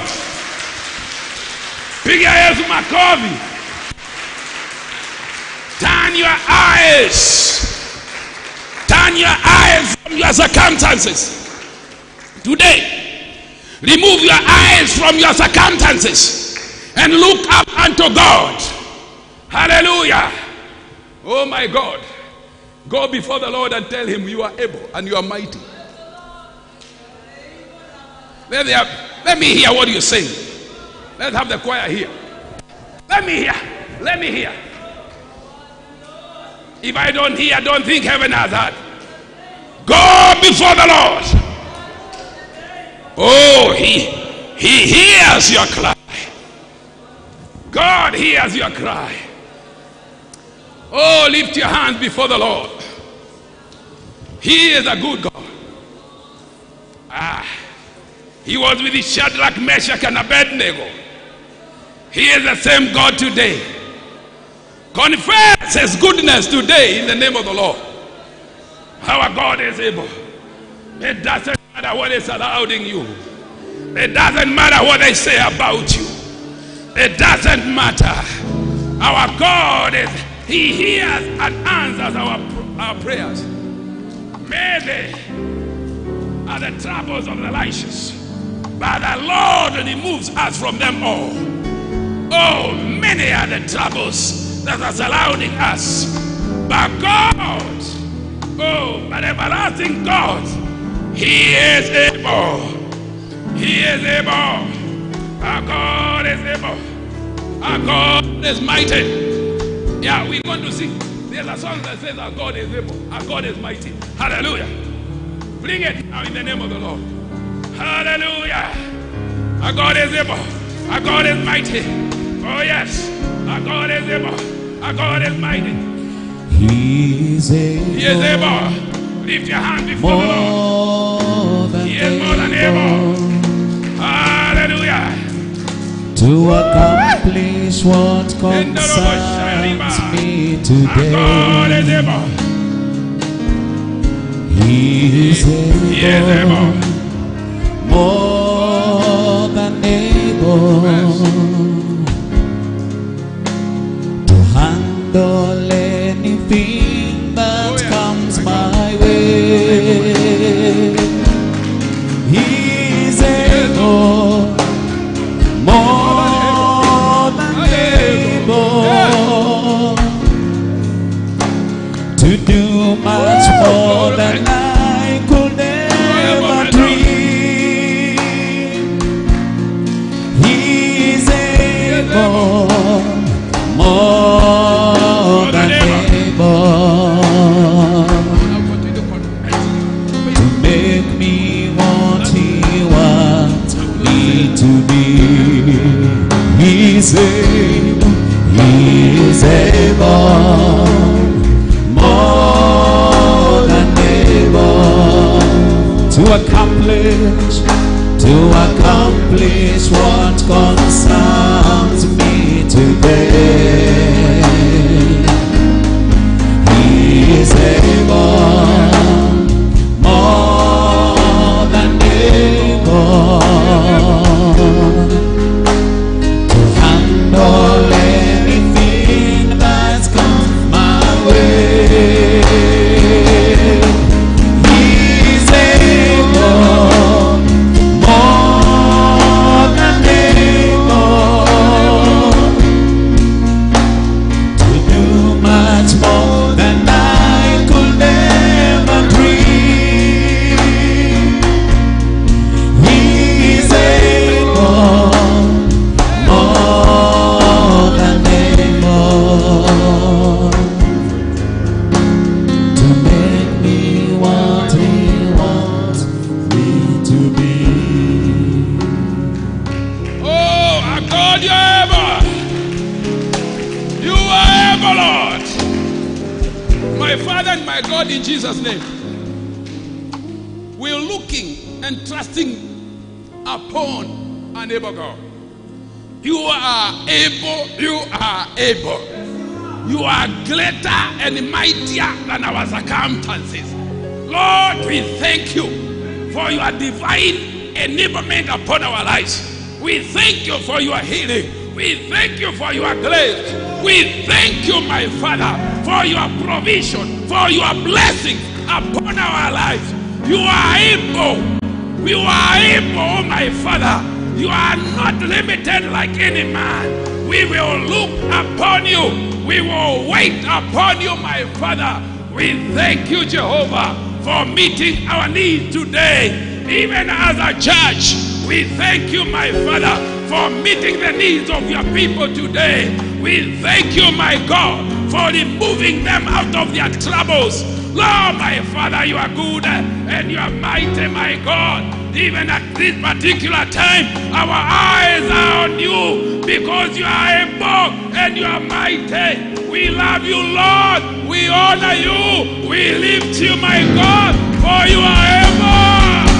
Pigia Yesu makofi. Turn your eyes. Turn your eyes from your circumstances. Today, remove your eyes from your circumstances and look up unto God. Hallelujah. Oh my God. Go before the Lord and tell him you are able and you are mighty. Let, me have- let me hear what you say. Let's have the choir here. Let me hear. Let me hear. If I don't hear, don't think heaven has heard. Go before the Lord. Oh, he, he hears your cry. God hears your cry. Oh, lift your hands before the Lord. He is a good God. Ah, he was with Shadrach, Meshach, and Abednego. He is the same God today. Confess his goodness today in the name of the Lord. Our God is able. It doesn't matter what is surrounding you. It doesn't matter what they say about you. It doesn't matter. Our God is, He hears and answers our, our prayers. Many are the troubles of the righteous, but the Lord removes us from them all. Oh, many are the troubles that are surrounding us, But God, oh, but everlasting God, He is able. He is able. Our God is able. Our God is mighty. Yeah, we're going to see. There's a song that says, Our God is able. Our God is mighty. Hallelujah. Bring it now in the name of the Lord. Hallelujah. Our God is able. Our God is mighty. Oh, yes. Our God is able. Our God is mighty. He is able. He is able. Lift your hand before the Lord. More than He is more than able. Hallelujah. to accomplish what In the concerns me Our God is today. able. He is He is able, able. more than able to handle anything that Oh, yeah. comes My my way. He is able, more than able to do much more than I could ever dream. He is able, more than able Now continue to confess. to make me what He wants me to be. He's able, He's able, more than able to accomplish, to accomplish what concerns me today. He is able, more than able to handle anything that's come my way. He's able, more than able to do much more than I could ever dream. He's able, more than able to make me what He wants me to be. Oh, our God, you're able. You are able, Lord. My Father and my God, in Jesus' name, we're looking and trusting upon an able God. You are able, you are able. You are greater and mightier than our circumstances. Lord, we thank you for your divine enablement upon our lives. We thank you for your healing. We thank you for your grace. We thank you, my Father, for your provision, for your blessing upon our lives. You are able. You are able, oh my Father. You are not limited like any man. We will look upon you. We will wait upon you, my Father. We thank you, Jehovah, for meeting our needs today. Even as a church, we thank you, my Father, for meeting the needs of your people today. We thank you, my God, for removing them out of their troubles. Lord, my Father, you are good and you are mighty, my God. Even at this particular time, our eyes are on you because you are able and you are mighty. We love you, Lord. We honor you. We lift you, my God, for you are able.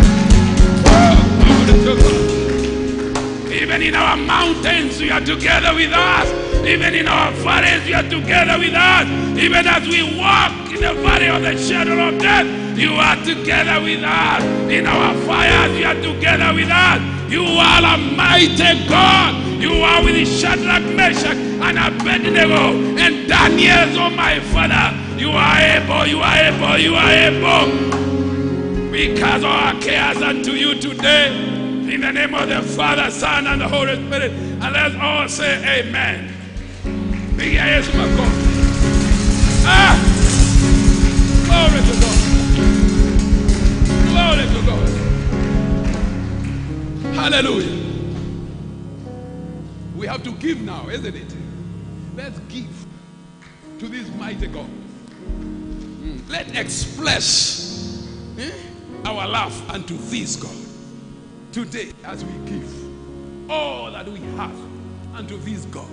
Oh, glory to God. Even in our mountains, you are together with us. Even in our valleys, you are together with us. Even as we walk in the valley of the shadow of death, you are together with us. In our fires, you are together with us. You are a mighty God. You are with Shadrach, Meshach, and Abednego, and Daniel, oh my Father. You are able, you are able, you are able. We cast our cares unto you today. In the name of the Father, Son, and the Holy Spirit. And let's all say amen. Pigia Yesu makofi. Ah! Glory to God. Glory to God. Hallelujah. We have to give now, isn't it? Let's give to this mighty God. Mm. Let's express eh, our love unto this God today as we give all that we have unto this God.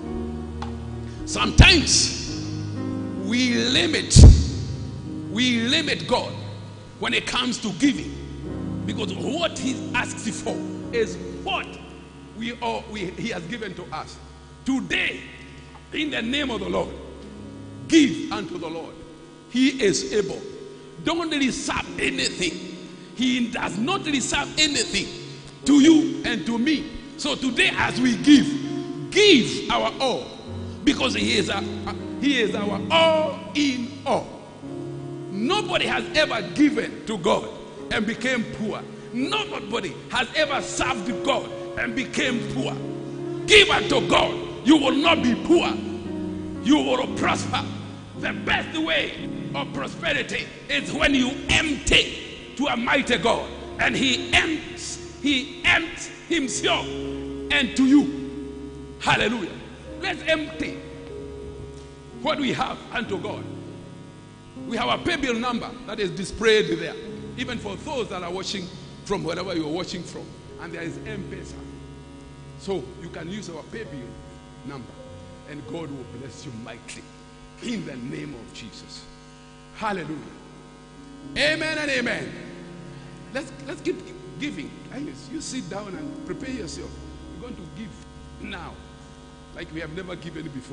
Sometimes we limit, we limit God when it comes to giving because what He asks for is what we all we, He has given to us. Today, in the name of the Lord, give unto the Lord. He is able. Don't reserve anything. He does not reserve anything to you and to me. So today, as we give, give our all because He is our, He is our all in all. Nobody has ever given to God and became poor. Nobody has ever served God and became poor. Give unto God, you will not be poor. You will prosper. The best way of prosperity is when you empty to a mighty God and He empties, He empties Himself and to you. Hallelujah. Let's empty what we have unto God. We have a pay bill number that is displayed there, even for those that are watching from wherever you are watching from. And there is M-Pesa. So you can use our pay bill number, and God will bless you mightily in the name of Jesus. Hallelujah. Amen and amen. Let's let's keep giving. Agnes, you sit down and prepare yourself. We're going to give now, like we have never given before.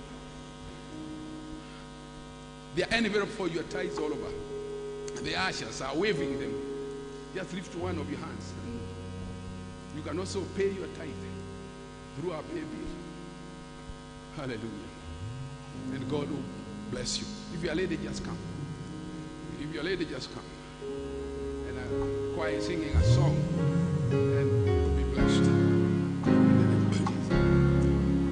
They are envelope for your tithes all over. The ushers are waving them. Just lift one of your hands. And you can also pay your tithe through our pay bill. Hallelujah. And God will bless you. If you're a lady, just come. If you're a lady, just come. And a choir singing a song. And you'll be blessed. In the name of Jesus.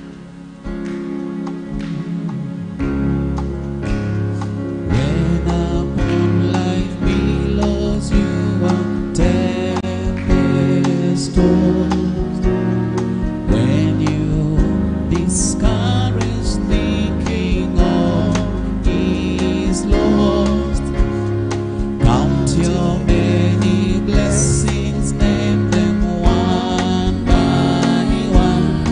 When upon life billows you are tempest tossed, when you discouraged thinking all is lost, count your many blessings, name them one by one.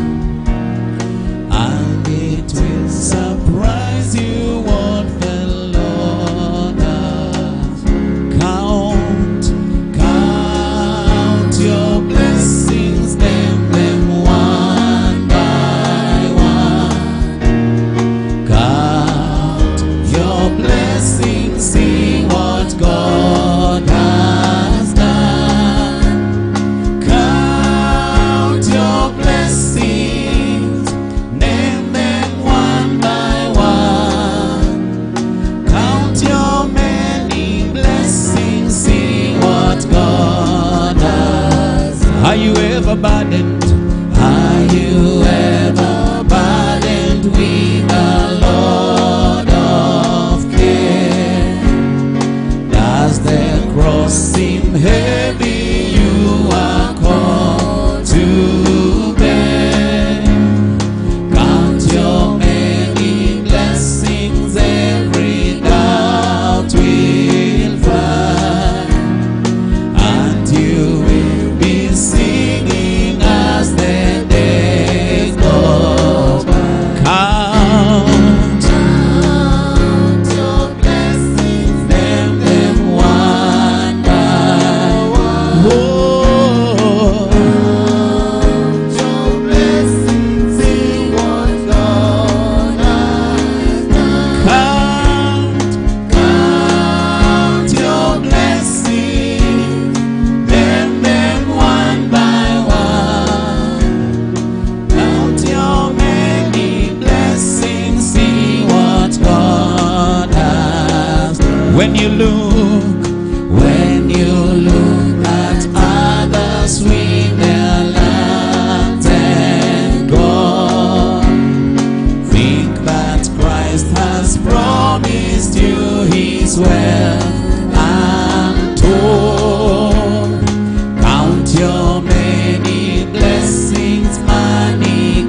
And it will surprise you what the Lord does. Count, count your blessings, name them one by one. Count your blessings, see what God has done. Count your blessings, name them one by one. Count your many blessings, see what God has. Are you ever burdened? Are you ever burdened with a load of care? Does the cross seem heavy? You are called to bear. Count your many blessings, every doubt will fly, and you will be singing as the days go by. Count, count your blessings, name them one by one. Count your blessings, see what God has done. Count, count your blessings, name them one by one. Count your many blessings, see what God has done. When you look, when you look at others with their lands and gold, think that Christ has wealth untold. Count your many blessings, money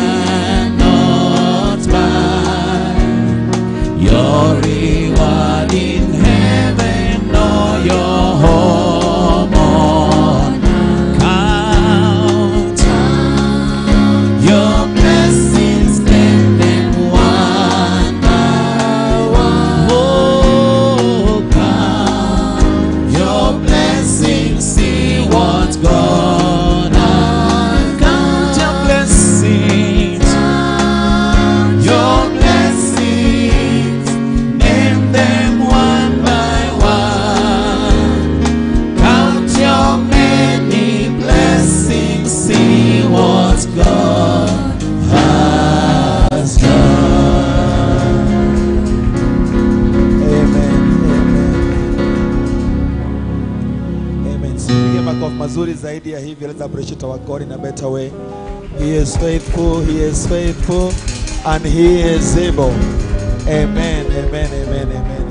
cannot buy. Your reward in heaven or your home on count your blessings, name them one by one. Oh, count your blessings, see what's gonna count your blessings. Your blessings, name them one by one. Count your many blessings, see what God has done. Amen. Amen. Amen. Sipige makofi mazuri zaidi ya hivi. Let's appreciate our God in a better way. He is faithful, he is faithful, and he is able. Amen. Amen. Amen. Amen.